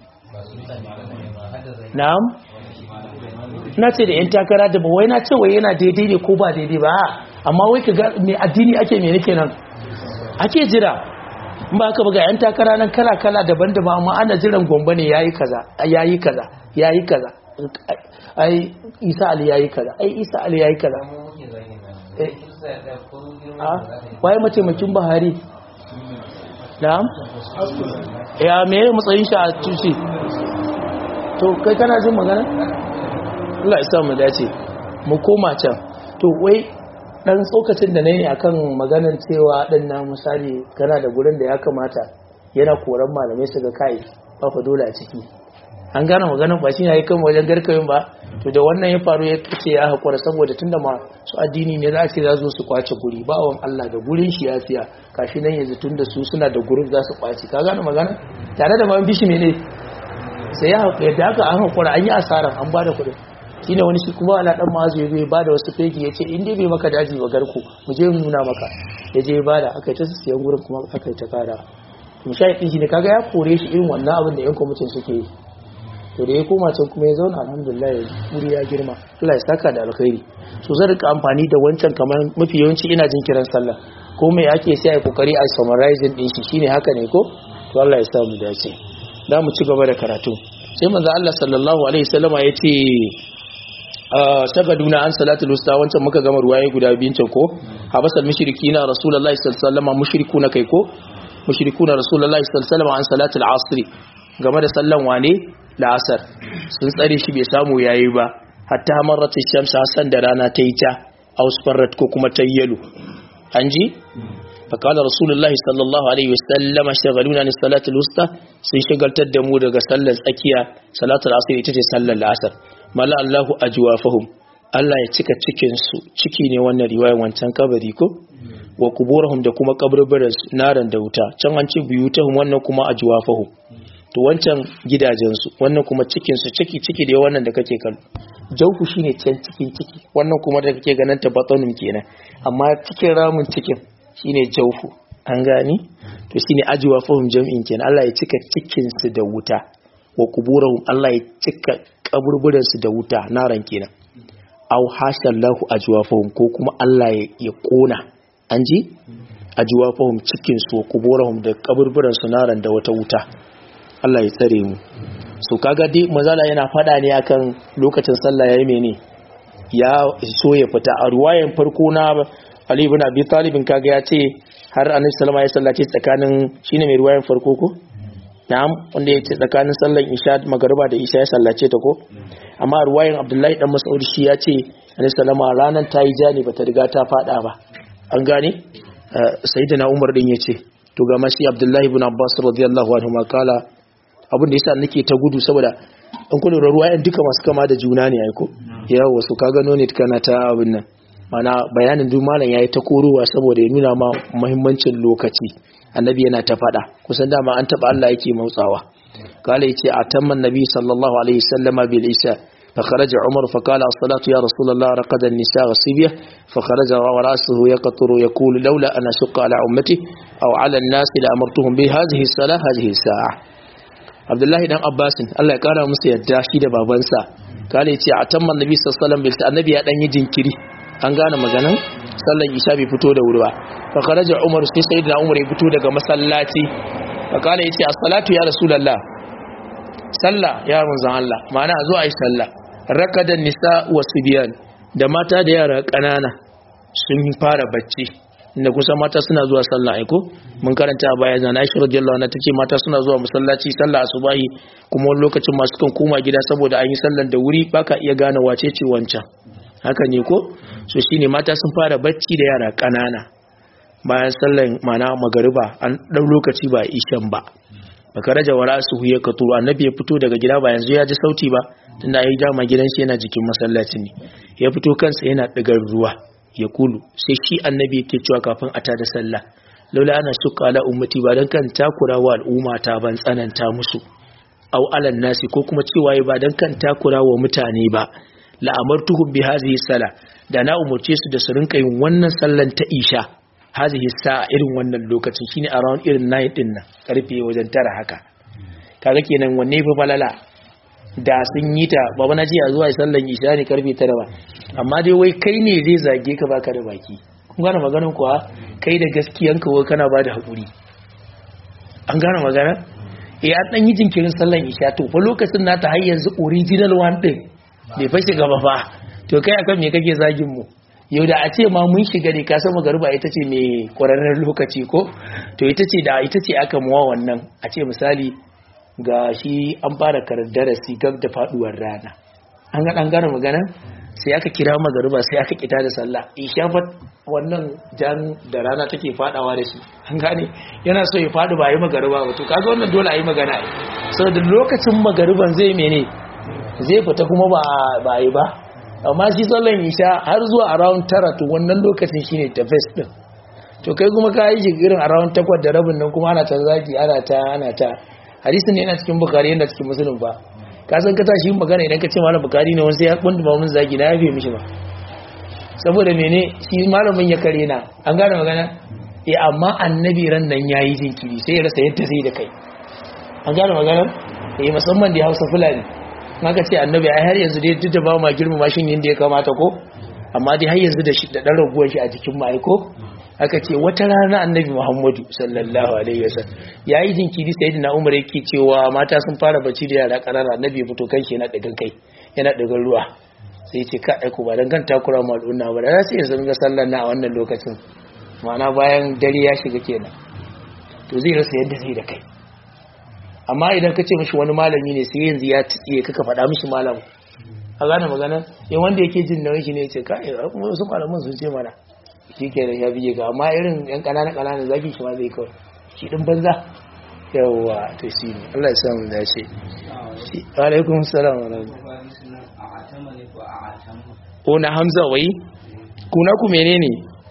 na'am na ce da yan takara da ba wai na ce wai yana daidai ne ko ba daidai ba amma wai ka ga me addini ake me nake nan ake jira ba ka buga yan takara nan kala-kala daban-daban amma ana jiran gomba ne yayi kaza yayi kaza yayi kaza ai isa ali yayi kaza ai isa ali yayi kaza waye mataimakin buhari na'am ya me matsayin shi a tushe to kai kana jin magana Allah ya sa mu dace mu koma can to wai dan tsokacin da nayi akan maganar cewa din na misali kana da gurin da ya kamata yana koran malamai su ga kai ba fa dole a ciki an gane maganar ba shi yayi kan wajen garkawin ba to da wannan ya faru ya kace ya hakura saboda tunda ma su addini ne za a ce za su su kwace guri ba wan Allah da gurin shi ya siya kashi nan yanzu tunda su suna da gurin za su kwace ka gane magana tare da man bishi mene sai ya hakura da haka an hakura an yi asara an bada kuɗin shine wani shi kuma ana dan mazu ya bai bada wasu fegi ya ce in dai bai maka daji ba garku mu je mu nuna maka ya je bada aka yi ta siyan gurin kuma aka yi ta kara mushahidin shi ne kaga ya kore shi irin wannan abin da yan kwamitin suke yi to da ya koma can kuma ya zauna alhamdulillah ya wuri ya girma Allah ya saka da alkhairi so zan rika amfani da wancan kamar mafi yawanci ina jin kiran sallah ko mai ake sai a kokari a summarizing din shi shine haka ne ko to Allah ya sa mu dace da mu ci gaba da karatu sai manzo Allah sallallahu alaihi wasallama yace shagaduna an salatul usta wancan muka gama ruwaye guda biyun can ko habasal mushrikina rasulullahi sallallahu alaihi wasallama mushrikuna kai ko mushrikuna rasulullahi sallallahu alaihi wasallama an salatul asr game da sallan wane la'asar sun tsare shi bai samu yayi ba hatta marrat shamsu hasan da rana ta yi ta ausfarrat ko kuma ta yalo an ji فقال رسول الله صلى الله عليه وسلم شغلونا عن الصلاة الوسطى sun shagaltar da mu daga sallar tsakiya salatul asr ita ce sallar asr mala Allahu ajwafahum Allah ya cika cikin su ciki ne wannan riwayar wancan kabari ko wa kuburahum da kuma kaburburan naran da wuta can an ce buyutahum wannan kuma ajwafahum to wancan gidajen su wannan kuma cikin su ciki ciki da wannan da kake kallo jauku shine can cikin ciki wannan kuma da kake ganin ta batanum kenan amma cikin ramin cikin shine jaufu an gani to shine ajwa fahum jam'in kenan Allah ya cika cikin su da wuta wa kuburahum Allah ya cika kaburburan su da wuta naran kenan aw hashallahu ajwa fahum ko kuma Allah ya kona an ji ajwa fahum cikin su wa kuburahum da kaburburan su naran da wata wuta Allah ya tsare mu so kaga dai mazala yana fada ne akan lokacin sallah yayi mene ya so ya fita a ruwayan farko na Ali ibn Abi Talib kaga ya ce har Annabi sallama ya sallace tsakanin shine mai ruwayan farko ko na'am wanda ya ce tsakanin sallan Isha magariba da Isha ya sallace ta ko amma ruwayan Abdullahi dan Mas'ud shi ya ce Annabi sallama ranan ta yi jani bata riga ta fada ba an gane sayyidina Umar din ya ce to ga mashi Abdullahi ibn Abbas radiyallahu anhu ma kala abin da yasa nake ta gudu saboda an kullu ruwayan duka masu kama da juna ne ai ko yawa su ka gano ne kana ta abin nan mana bayanin duk malam yayi ta korowa saboda ya nuna ma muhimmancin lokaci annabi yana ta fada kusan dama an taba Allah yake mautsawa kala yace atamman nabi sallallahu alaihi wasallama bil isha فخرج عمر فقال الصلاة يا رسول الله رقد النساء والصبية فخرج ورأسه يقطر يقول لولا أن أشق على أمتي أو على الناس لأمرتهم بهذه الصلاة هذه الساعة عبد الله بن عباس الله قال musu yadda shi da babansa kale yace atamman nabi sallallahu alaihi wasallam bil annabi ya dan yi jinkiri an gane maganan sallan isha bai fito da wuri ba fa kharaja umar sai sayyidina umar ya fito daga masallaci fa kala yace as-salatu ya rasulullah sallah ya manzon Allah ma'ana zo ayi sallah rakadan nisa wa subyan da mata da yara kanana sun fara bacci inda kusa mata suna zuwa sallah aiko mun karanta a baya zana Aisha radiyallahu anha tace mata suna zuwa masallaci sallah asubahi kuma wani lokacin masu kan koma gida saboda an yi sallar da wuri baka iya gane wace ce wancan haka ne ko so shine mata sun fara bacci da yara kanana bayan sallan mana magariba an dan lokaci ba ishan ba baka raja wara su huye ka turu annabi ya fito daga gida ba yanzu ya ji sauti ba tunda yayi dama gidan shi yana jikin masallaci ne ya fito kansa yana digar ruwa ya kulu sai shi annabi yake cewa kafin a tada sallah laula ana shuka ala ummati ba dan kan takura wa al'umma ta ban tsananta musu au alan nasi ko kuma cewa ba dan kan takura wa mutane ba la'amartuhum bi hadhihi sala da na umurce su da su rinka yin wannan sallan ta isha hadhihi sa'a irin wannan lokacin shine around irin 9 din nan karfe wajen tara haka kaga kenan wanne fa balala da sun yi ta baba na ji a zuwa sallan isha ne karfe tara ba amma dai wai kai ne zai zage ka baka da baki kun gane maganar kuwa kai da gaskiyanka wai kana ba da haƙuri an gane magana eh an dan yi jinkirin sallan isha to fa lokacin nata har yanzu original one din bai fashe gaba fa to kai akan me kake zagin mu yau da a ce ma mun shiga ne ka san magariba ita ce mai ƙwararren lokaci ko to ita ce da ita ce aka muwa wannan a ce misali ga shi an fara karar darasi gab da faduwar rana an ga dan gane magana sai aka kira magariba sai aka kita da sallah isha fa wannan jan da rana take fadawa da shi an gane yana so ya fadi ba yi magariba ba to kaga wannan dole a yi magana saboda lokacin magariban zai mene zai fita kuma ba ba yi ba amma shi sallan isha har zuwa around tara to wannan lokacin shine ta first din to kai kuma ka yi irin around takwas da rabin nan kuma ana ta zaki ana ta ana ta hadisin ne yana cikin bukari yana cikin musulun ba ka san ka tashi yin magana idan ka ce malam bukari ne wani sai ya kunda ba mun zagi na yafe mishi ba saboda mene shi malamin ya kare na an gane magana eh amma annabi ran nan yayi jinkiri sai ya rasa yadda zai da kai an gane magana eh musamman da Hausa Fulani maka ce annabi ai har yanzu dai duk da ba ma girmama shi yadda ya kamata ko amma dai har yanzu da shi da dan raguwar shi a jikin mu ai ko aka ce wata rana annabi Muhammadu sallallahu alaihi wasallam yayi jinkiri sayyidina Umar yake cewa mata sun fara bacci da yara kanana annabi ya fito kanshi yana digan kai yana digan ruwa sai ce ka aiko ba don kan takura ma al'umma ba da sai yanzu ga sallar na a wannan lokacin ma'ana bayan dare ya shiga kenan to zai rasa yadda zai da kai amma idan ka ce mishi wani malami ne sai yanzu ya tsiye kaka faɗa mishi malam a gane magana in wanda yake jin nauyin shi ne ce ka kuma wasu malaman sun ce mana shi kenan ya biye ga amma irin yan ƙanana ƙanana zaki shi ma zai kawai shi ɗin banza yawwa to shi ne Allah ya samu dace alaikum salam wa ko na hamza wai kuna ku menene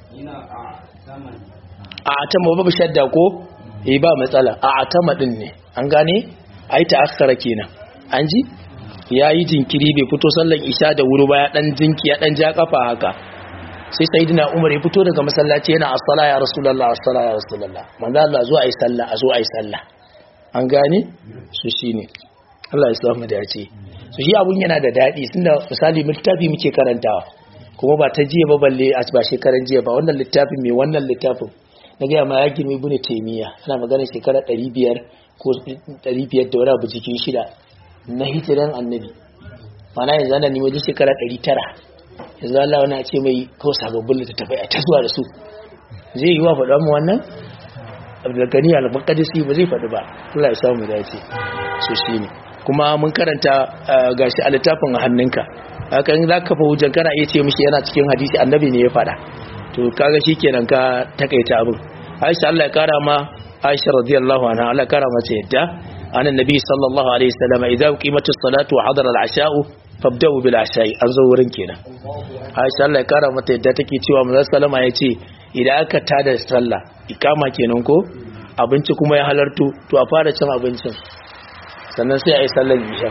a atama babu shadda ko eh ba matsala a atama din ne an gane ai ta akhara kenan an ji yayi jinkiri bai fito sallan isha da wuri ba ya dan jinki ya dan ja kafa haka sai sayyidina umar ya fito daga masallaci yana as-sala ya rasulullah as-sala ya rasulullah manzo Allah zo ayi sallah a zo ayi sallah an gane su shine Allah ya samu da yace so shi abun yana da daɗi tunda misali littafi muke karantawa kuma ba ta jiya ba balle a ba shekaran jiya ba wannan littafin mai wannan littafin na gaya ma ya girmi bune taimiya ana magana shekara 500 ko 500 da wani abu cikin shida na hijiran annabi mana yanzu ana nemo duk shekara 900 yanzu Allah wani ce mai ko sababbin littattafai a tasowa da su zai yi wa faɗa mu wannan abdulgani al-maqdisi ba zai faɗi ba Allah ya samu dace so shine kuma mun karanta gashi a littafin hannunka haka in zaka fa hujjan kana iya ce mishi yana cikin hadisi annabi ne ya fada to kaga shikenan ka takaita abin Aisha Allah ya kara ma Aisha radiyallahu anha Allah ya kara mata yadda an annabi sallallahu alaihi wasallam idza qimatus salatu wa hadara al-asha'u fabda'u bil asha'i an zo wurin kenan Aisha Allah ya kara mata yadda take cewa manzon sallama yace idan aka tada sallah ikama kenan ko abinci kuma ya halarto to a fara cin abincin sannan sai a yi sallar isha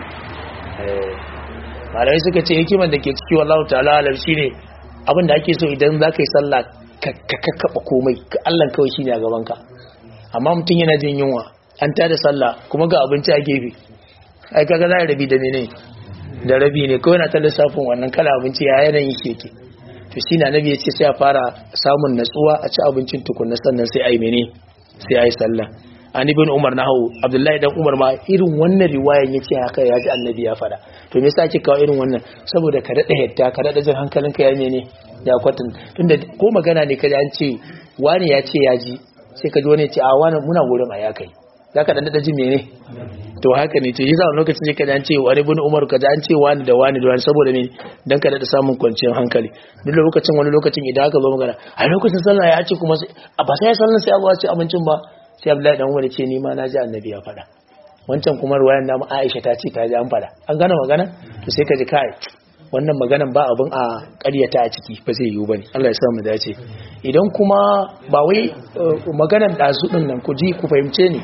malamai suka ce hikimar da ke ciki wallahu ta'ala alam shine abin da ake so idan za ka yi sallah ka kakkaɓa komai ka allan kawai shine a gaban ka amma mutum yana jin yunwa an tada sallah kuma ga abinci a gefe ai kaga za a rabi da mene da rabi ne kawai na ta lissafin wannan kala abinci ya yanayin shi yake to shi na nabi ya ce sai a fara samun natsuwa a ci abincin tukunna sannan sai a yi mene sai a yi sallah an ibn umar na hau abdullahi dan umar ma irin wannan riwayan ya ce haka ya ji annabi ya fada to me yasa ake kawo irin wannan saboda ka daɗa yadda ka daɗa jin hankalinka ya mene ya kwatan tunda ko magana ne kaji an ce wani ya ce ya ji sai ka ji wani ya ce a wani muna wurin a ya kai za ka daɗa jin mene to haka ne to yasa lokacin ne kaji an ce wani ibn umar kaji an ce wani da wani da wani saboda me dan ka daɗa samun kwanciyar hankali duk lokacin wani lokacin idan aka zo magana a lokacin sallah ya ce kuma a ba sai sallah sai a ci abincin ba sai abdullahi dan umar ce ni ma na ji annabi ya faɗa wancan kuma ruwayan namu aisha ta ce ta ji an faɗa an gane magana to sai ka ji kai wannan maganan ba abin a ƙaryata a ciki ba zai yiwu bane Allah ya sa mu dace idan kuma ba wai maganan dazu din nan ku ji ku fahimce ni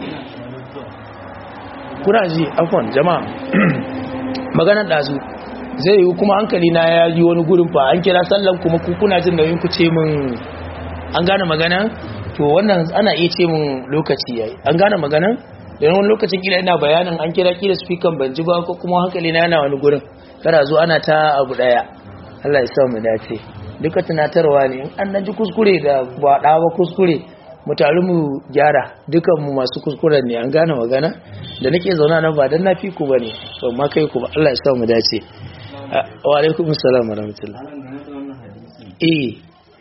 kuna ji afwan jama'a maganan dazu zai yiwu kuma hankali na ya yi wani gurin fa an kira sallan kuma ku kuna jin nauyin ku ce min an gane magana to wannan ana iya ce mun lokaci yayi an gane maganan da wani lokacin kila ina bayanin an kira kila speaker ban ji ba ko kuma hankali na yana wani gurin kada zo ana ta abu daya Allah ya sa mu dace duka tunatarwa ne an nan ji kuskure da ba da ba kuskure mu taru mu gyara dukan mu masu kuskuren ne an gane magana da nake zauna nan ba dan na fi ku bane to ma kai ku ba Allah ya sa mu dace wa alaikum assalam wa rahmatullah eh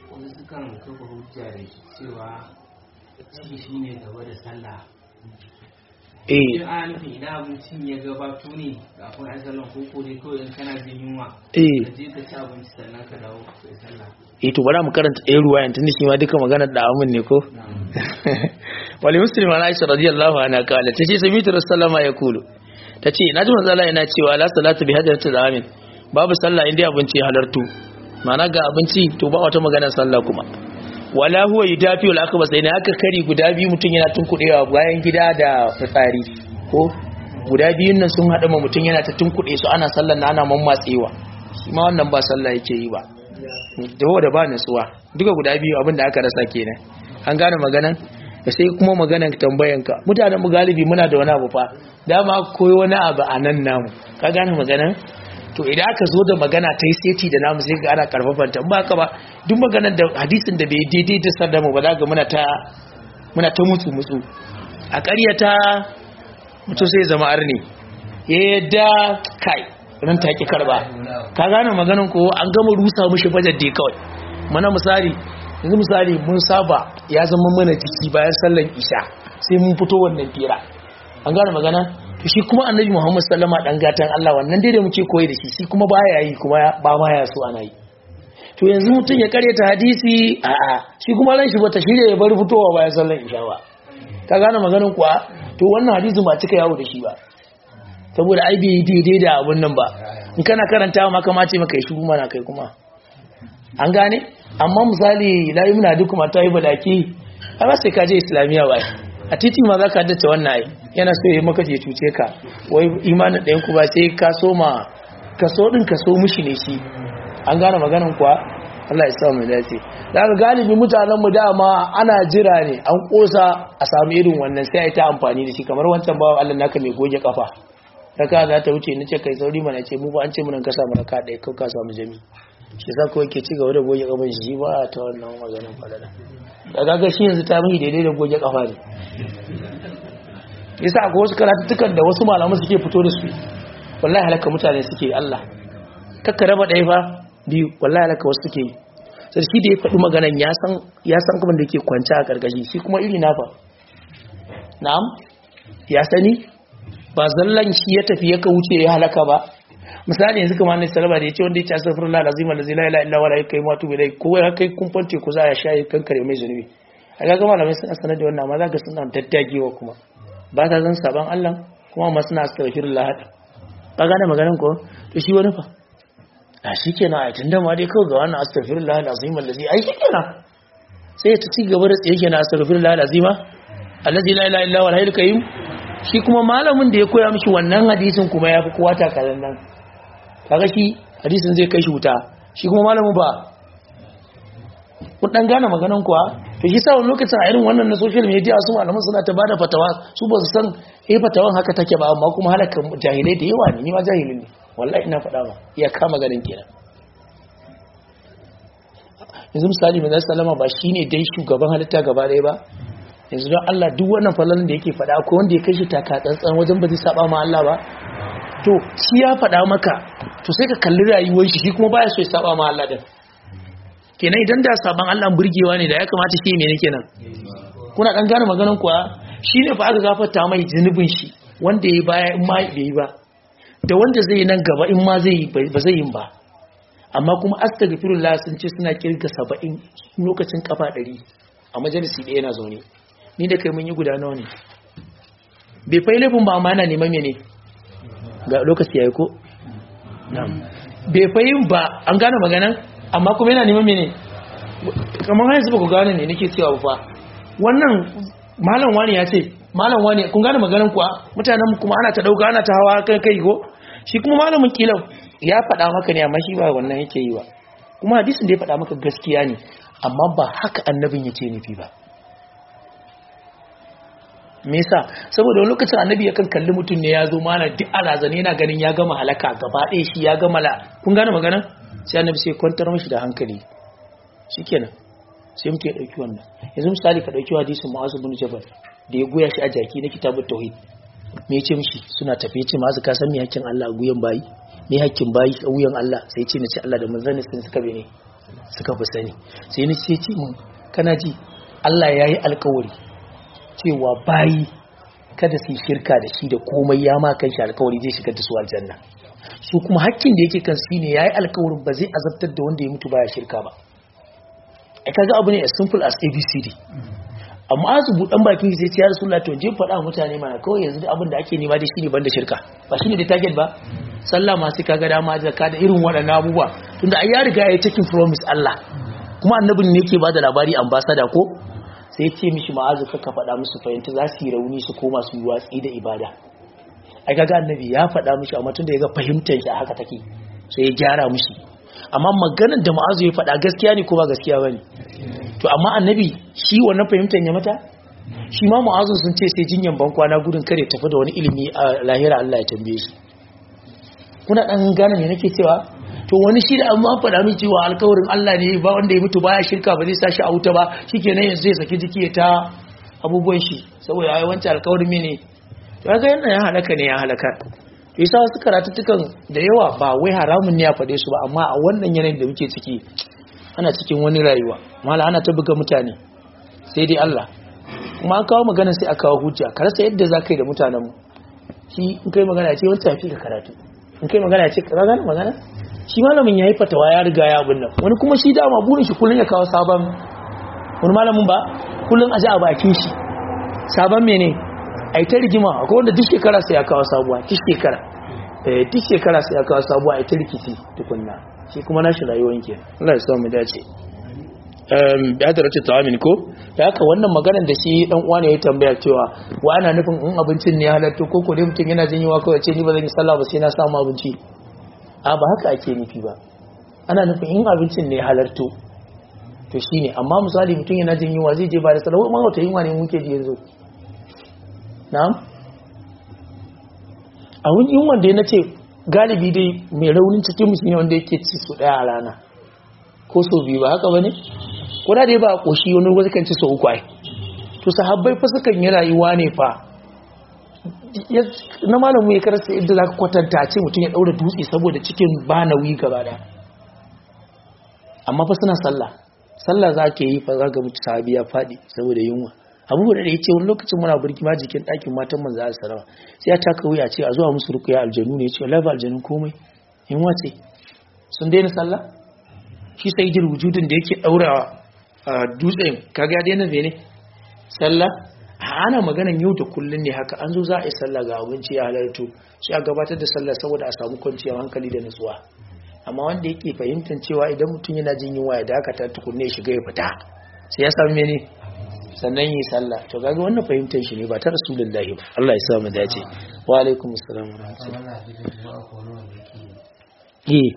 cewa ciki shi ne gaba da sallah eh in ana nufin idan abincin ya gabato ne kafin ai sallah ko ko dai kawai in kana jin yunwa eh ka je ka ci abinci sannan ka dawo ka yi sallah eh to bari mu karanta ɗaya ruwayan tunda shi ma duka maganar da amin ne ko wali muslim an aisha radiyallahu anha kala tace sami'tu rasulullahi ya kulu tace naji manzo Allah yana cewa la salatu bi hadratil amin babu sallah inda abinci ya halartu ma'ana ga abinci to ba wata maganar sallah kuma wala huwa yudafi wal akbas ina aka kari guda biyu mutun yana tunkudewa bayan gida da fitsari ko guda biyun nan sun haɗu ma mutum yana ta tunkuɗe su ana sallar na ana mammatsewa shi ma wannan ba sallah yake yi ba da da ba nutsuwa duka guda biyu abin da aka rasa kenan an gane maganan da sai kuma maganan tambayanka mutanen mu galibi muna da wani abu fa dama koyi wani abu a nan namu ka gane maganan to idan aka zo da magana ta yi seti da namu sai ga ana karfafanta ba ka ba duk maganar da hadisin da bai daidai da sar da mu ba za ga muna ta muna ta mutu mutu a ƙaryata mutum sai zama arni ya yadda kai ran ta ki karba ka gane maganin ko an gama rusa mushi bajar dai kawai mana misali yanzu misali mun saba ya zama mana jiki bayan sallan isha sai mun fito wannan fira an gane magana to shi kuma annabi Muhammad sallama dan gatan Allah wannan dai da muke koyi da shi shi kuma baya yi kuma ba ma ya so ana yi to yanzu mutum ya karyata hadisi a a shi kuma ran shi bata shirye ya bar fitowa bayan sallan isha ba ka gane maganin kuwa to wannan hadisi ba cika yawo da shi ba saboda ai bai daidai da abun nan ba in kana karanta ma kama ce maka shi kuma na kai kuma an gane amma misali la yumna duk mata yi balaki ai ba sai ka je islamiya ba a titi ma za ka haddace wannan ai yana so ya maka je cuce ka wai imanin ɗayan ku ba sai ka so ma ka so ɗin ka so mushi ne shi an gane maganin kuwa Allah ya sa mu dace daga galibi mutanen mu dama ana jira ne an kosa a samu irin wannan sai ai ta amfani da shi kamar wancan bawa Allah naka mai goge kafa raka za ta wuce nace kai sauri mana ce mu ba an ce mun ka samu raka ɗaya kau ka samu jami shi sa kawai ke ci gaba da goge kafan shi ba ta wannan maganin falala da gaga shi yanzu ta mai daidai da goge kafa ne yasa akwai wasu karatuttukan da wasu malamu suke fito da su wallahi halaka mutane suke Allah kakka raba ɗaya fa biyu wallahi halaka wasu suke yi sai shi da ya faɗi maganan ya san ya san kuma da yake kwance a karkashi shi kuma iri na fa na'am ya sani ba zallan shi ya tafi ya ka wuce ya halaka ba misali yanzu kamar ne salama da ya ce wanda ya ci astaghfirullah lazima allazi la ilaha illa huwa la ilaha illa huwa ko ya kai kumfan teku za ya sha ya kankare mai zunubi a ga gama malamai suna sanar da wannan amma za ka suna daddagewa kuma ba ta zan saban Allah kuma ma suna astaghfirullah hada ba gane maganin ko to shi wani fa a shi kenan a tunda ma dai kawai ga wannan astaghfirullah alazim allazi ai shi kenan sai ya ci gaba da tsaye kenan astaghfirullah alazima allazi la ilaha illa huwa la ilaha illa shi kuma malamin da ya koya mishi wannan hadisin kuma ya fi kowa takalan nan kaga shi hadisin zai kai shi wuta shi kuma malamin ba kun dan gane maganan kuwa to shi sa wani lokacin a irin wannan na social media su malaman suna ta bada fatawa su ba su san eh fatawan haka take ba amma kuma halaka jahilai da yawa ne ni ma jahilin ne wallahi ina faɗa ba iya kama ganin kenan yanzu misali manzon sallama ba shine dai shugaban halitta gaba ɗaya ba yanzu don Allah duk wannan falalan da yake faɗa ko wanda ya kai shi taka tsantsan wajen ba zai saba ma Allah ba to shi ya faɗa maka to sai ka kalli rayuwar shi shi kuma baya so ya saba ma Allah din kenan idan da saban Allah burgewa ne da ya kamata shi mene kenan kuna dan gane maganar kuwa shi ne fa aka gafarta mai zunubin shi wanda ya baya in ma bai yi ba da wanda zai yi nan gaba in ma zai yi ba zai yi ba amma kuma astaghfirullah sun ce suna kirga 70 lokacin kafa 100 a majalisi ɗaya yana zaune ni da kai mun yi guda nawa ne bai fai laifin ba amma yana neman mene ga lokaci yayi ko bai fai ba an gane maganan amma kuma yana neman mene kamar yanzu ba ku gane ne nake cewa fa wannan malam wani ya ce malam wani kun gane maganan kuwa mutanen kuma ana ta dauka ana ta hawa kai kai ko shi kuma malamin kilan ya faɗa maka ne amma shi ba wannan yake yi ba kuma hadisin da ya faɗa maka gaskiya ne amma ba haka annabin ya ce nufi ba me yasa saboda wani lokacin annabi yakan kalli mutum ne ya zo mana duk alazane yana ganin ya gama halaka gaba ɗaya shi ya gama la kun gane magana sai annabi sai kwantar mashi da hankali shikenan sai mutum ya ɗauki wannan yanzu misali ka ɗauki hadisin mu'azu bin jabal da ya goya shi a jaki na kitabut tauhid me yace mishi suna tafi yace mu'azu ka san me hakkin Allah a guyan bayi me hakkin bayi a wuyan Allah sai yace ni ce Allah da manzon sun suka bene suka fi sani sai ni ce ce mun kana ji Allah yayi alƙawari cewa bayi kada su yi shirka da shi da komai ya ma kan shi alkawari zai shigar da su aljanna su kuma hakkin da yake kan shi ne yayi alkawarin ba zai azabtar da wanda ya mutu baya shirka ba ai kaga abu ne as simple as abcd amma azu budan bakin sai ya rasulullah to je faɗa mutane mana kawai yanzu da abin da ake nema da shine banda shirka ba shine da target ba sallah ma sai kaga dama zakka da irin waɗannan abubuwa tunda ai ya riga ya taking promise Allah kuma annabin ne yake bada labari ambassador ko sai ce mishi ma'azu ka faɗa musu fahimta za su yi rauni su koma su yi watsi da ibada ai kaga annabi ya faɗa mishi amma tunda ya ga fahimtar shi a haka take sai ya gyara mishi amma maganar da ma'azu ya faɗa gaskiya ne ko ba gaskiya bane to amma annabi shi wannan fahimtar ya mata shi ma ma'azu sun ce sai jinyan ban kwana gudun kare tafi da wani ilimi a lahira Allah ya tambaye shi kuna dan gane me nake cewa to wani shi da amma faɗa min cewa alkawarin Allah ne ba wanda ya mutu baya shirka ba zai sashi a wuta ba shikenan yanzu zai saki jiki ya ta abubuwan shi saboda ai wancan alkawarin mene to ga yana ya halaka ne ya halaka to yasa wasu karatuttukan da yawa ba wai haramun ne ya faɗe su ba amma a wannan yanayin da muke ciki ana cikin wani rayuwa mala ana ta buga mutane sai dai Allah kuma an kawo magana sai a kawo hujja ka rasa yadda za ka yi da mutanen mu shi in kai magana ce wancan ya fi ka karatu in kai magana ce ka gane magana shi malamin ya yi fatawa ya riga ya abin nan wani kuma shi dama burin shi kullum ya kawo sabon wani malamin ba kullum a ji a bakin shi sabon mene a yi ta rigima akwai wanda duk shekara sai ya kawo sabuwa duk shekara duk shekara sai ya kawo sabuwa a yi ta rikici tukunna shi kuma nashi rayuwar ke Allah ya samu dace ya da race tawamin ko da haka wannan maganar da shi dan uwa ne ya tambaya cewa wa ana nufin in abincin ne halatto ko ko dai mutum yana jin yiwa kawai ce ni ba zan yi sallah ba sai na samu abinci a ba haka ake nufi ba ana nufin in abincin ne halarto to shine amma misali mutum yana jin yunwa zai je ba da sallah ma wata yunwa ne muke ji yanzu na'am a wani yunwan da ya nace galibi dai mai raunin cikin musulmi wanda yake ci su daya a rana ko so biyu ba haka bane ko da dai ba a koshi wani wasu kan ci so uku ai to sahabbai fa sukan yi rayuwa ne fa na malamu ya karasa yadda za ka kwatanta ce mutum ya ɗaura dutse saboda cikin ba nauyi gaba da amma fa suna sallah sallah za ka yi fa za ga mutu sahabi ya faɗi saboda yunwa abu da ya ce wani lokacin muna burki ma jikin ɗakin matan manzo a salama sai ya taka wuya ce a zuwa musu rukuya aljanu ne ya ce wallahi ba aljanun komai yunwa ce sun daina sallah shi sai jil wujudin da yake ɗaura dutsen kaga ya daina ne sallah ana maganan yau da kullun ne haka an zo za a yi sallah ga abinci ya halarto sai a gabatar da sallah saboda a samu kwanciyar hankali da nutsuwa amma wanda yake fahimtar cewa idan mutum yana jin yunwa ya dakata tukunne ya shiga ya fita sai ya samu mene sannan yi sallah to kaga wannan fahimtar shi ne ba ta rasulullahi ba Allah ya sa mu dace wa alaikum assalam wa rahmatullahi eh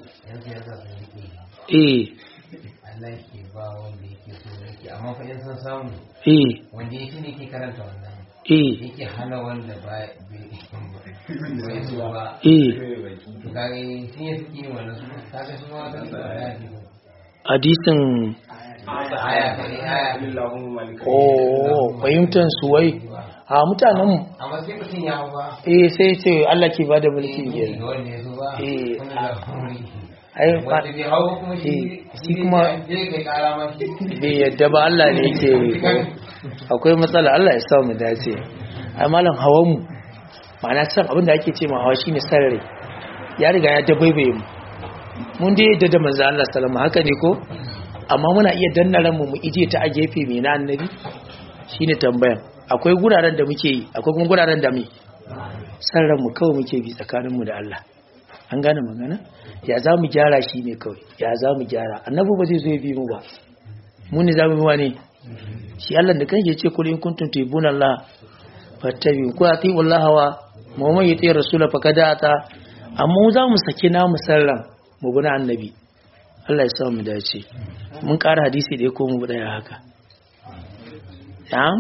eh Allah ke ba wanda yake so yake amma fa in san samu eh wanda yake ne ke karanta wannan eh yake hana wanda ba bai so ba eh to kage sun yi suke yin wannan su kaga su ma kan da ya fi hadisin aya kai aya oh fahimtar su wai a mutanen amma sai mutum ya hau ba eh sai ce Allah ke bada mulki ga biyar wanda ya so ba Eh, wanda ya hau ai wanda bai hau ba kuma shi Eh, shi kuma- zai kai kara ma shi bai yadda ba Allah ne yake akwai matsala Allah ya sa mu dace ai malam hawan mu ma'ana san abin da ake ce ma hawa shine sarare ya riga ya dabaibaye mu mun dai yadda da manzo Allah sallama haka ne ko amma muna iya danna ranmu mu ije ta a gefe mai na annabi shine tambayan akwai guraren da muke yi akwai kuma guraren da mu san ranmu kawai muke bi tsakaninmu da Allah an gane magana ya za mu gyara shi ne kawai ya za mu gyara annabi ba zai zo ya bi mu ba mu ne za mu yi wa ne shi Allah da kan ce kul in kuntum tuhibbuna Allah fattabi ku ati wallahi wa muhammad yati rasula fakada ata amma mu za mu saki namu sarran mu bi na annabi Allah ya sa mu dace mun ƙara hadisi da ya komo daya haka na'am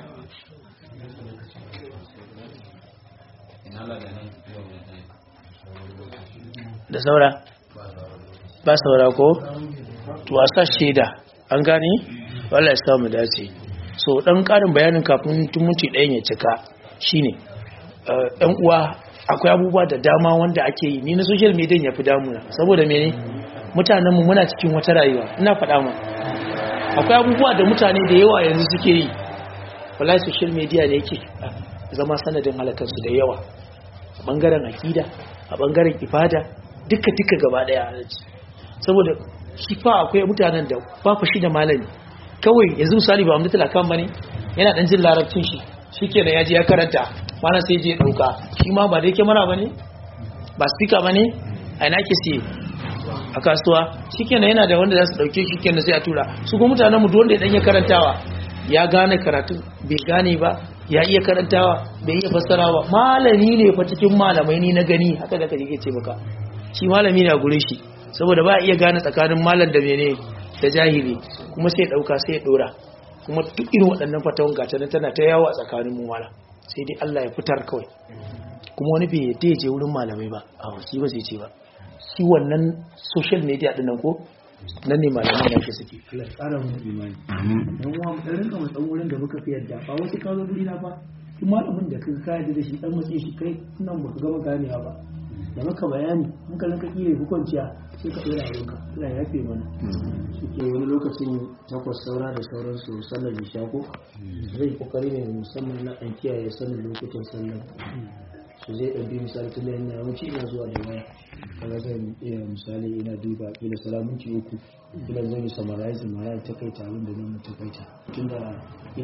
da saura ba saura ko to a sa shaida an gane wala ya samu dace so dan karin bayanin kafin tumunci ɗayan ya cika shine ɗan uwa akwai abubuwa da dama wanda ake yi ni na social media ya fi damuna saboda mene mutanenmu muna cikin wata rayuwa ina faɗa mu akwai abubuwa da mutane da yawa yanzu suke yi wallahi social media ne yake zama sanadin halakarsu da yawa a bangaren akida a bangaren ibada duka duka gaba daya saboda shi fa akwai mutanen da ba fa shi da malami kawai yanzu misali ba amdatul akan bane yana dan jin larabcin shi shikenan ya je ya karanta mana sai je ya dauka shi ma ba da yake mana bane ba speaker bane a ina ke siye a kasuwa shikenan yana da wanda za su dauke shikenan sai a tura su kuma mutanen mu duk wanda ya dan ya karantawa ya gane karatu bai gane ba ya iya karantawa bai iya fassarawa malami ne fa cikin malamai ni na gani haka da kaje ce maka shi malami ne a gurin shi saboda ba iya gane tsakanin malam da mene da jahili kuma sai ya dauka sai ya dora kuma duk irin waɗannan fatawan gata nan tana ta yawo a tsakanin mu wala sai dai Allah ya fitar kawai kuma wani bai yadda ya je wurin malamai ba a wasi ba sai ce ba shi wannan social media din nan ko nan ne malamai da ke suke Allah ya ƙara mu imani dan uwa mu dan rinka mu dan wurin da muka fi yadda ba wasu ka zo guri na ba shi malamin da kai ka yadda da shi dan matse shi kai nan baka gama ganewa ba da maka bayani muka nan ka kiyaye hukunciya sai ka dora abinka Allah ya yafe mana suke wani lokacin takwas saura da sauransu sallar isha ko zai kokari ne musamman na an kiyaye sanin lokutan sallar su zai ɗauki misali tun da yana yawanci ina zuwa da waya kaga zan iya misali ina duba kila salamunci uku kila zan yi summarizing ma ya takaita abin da zan takaita tun da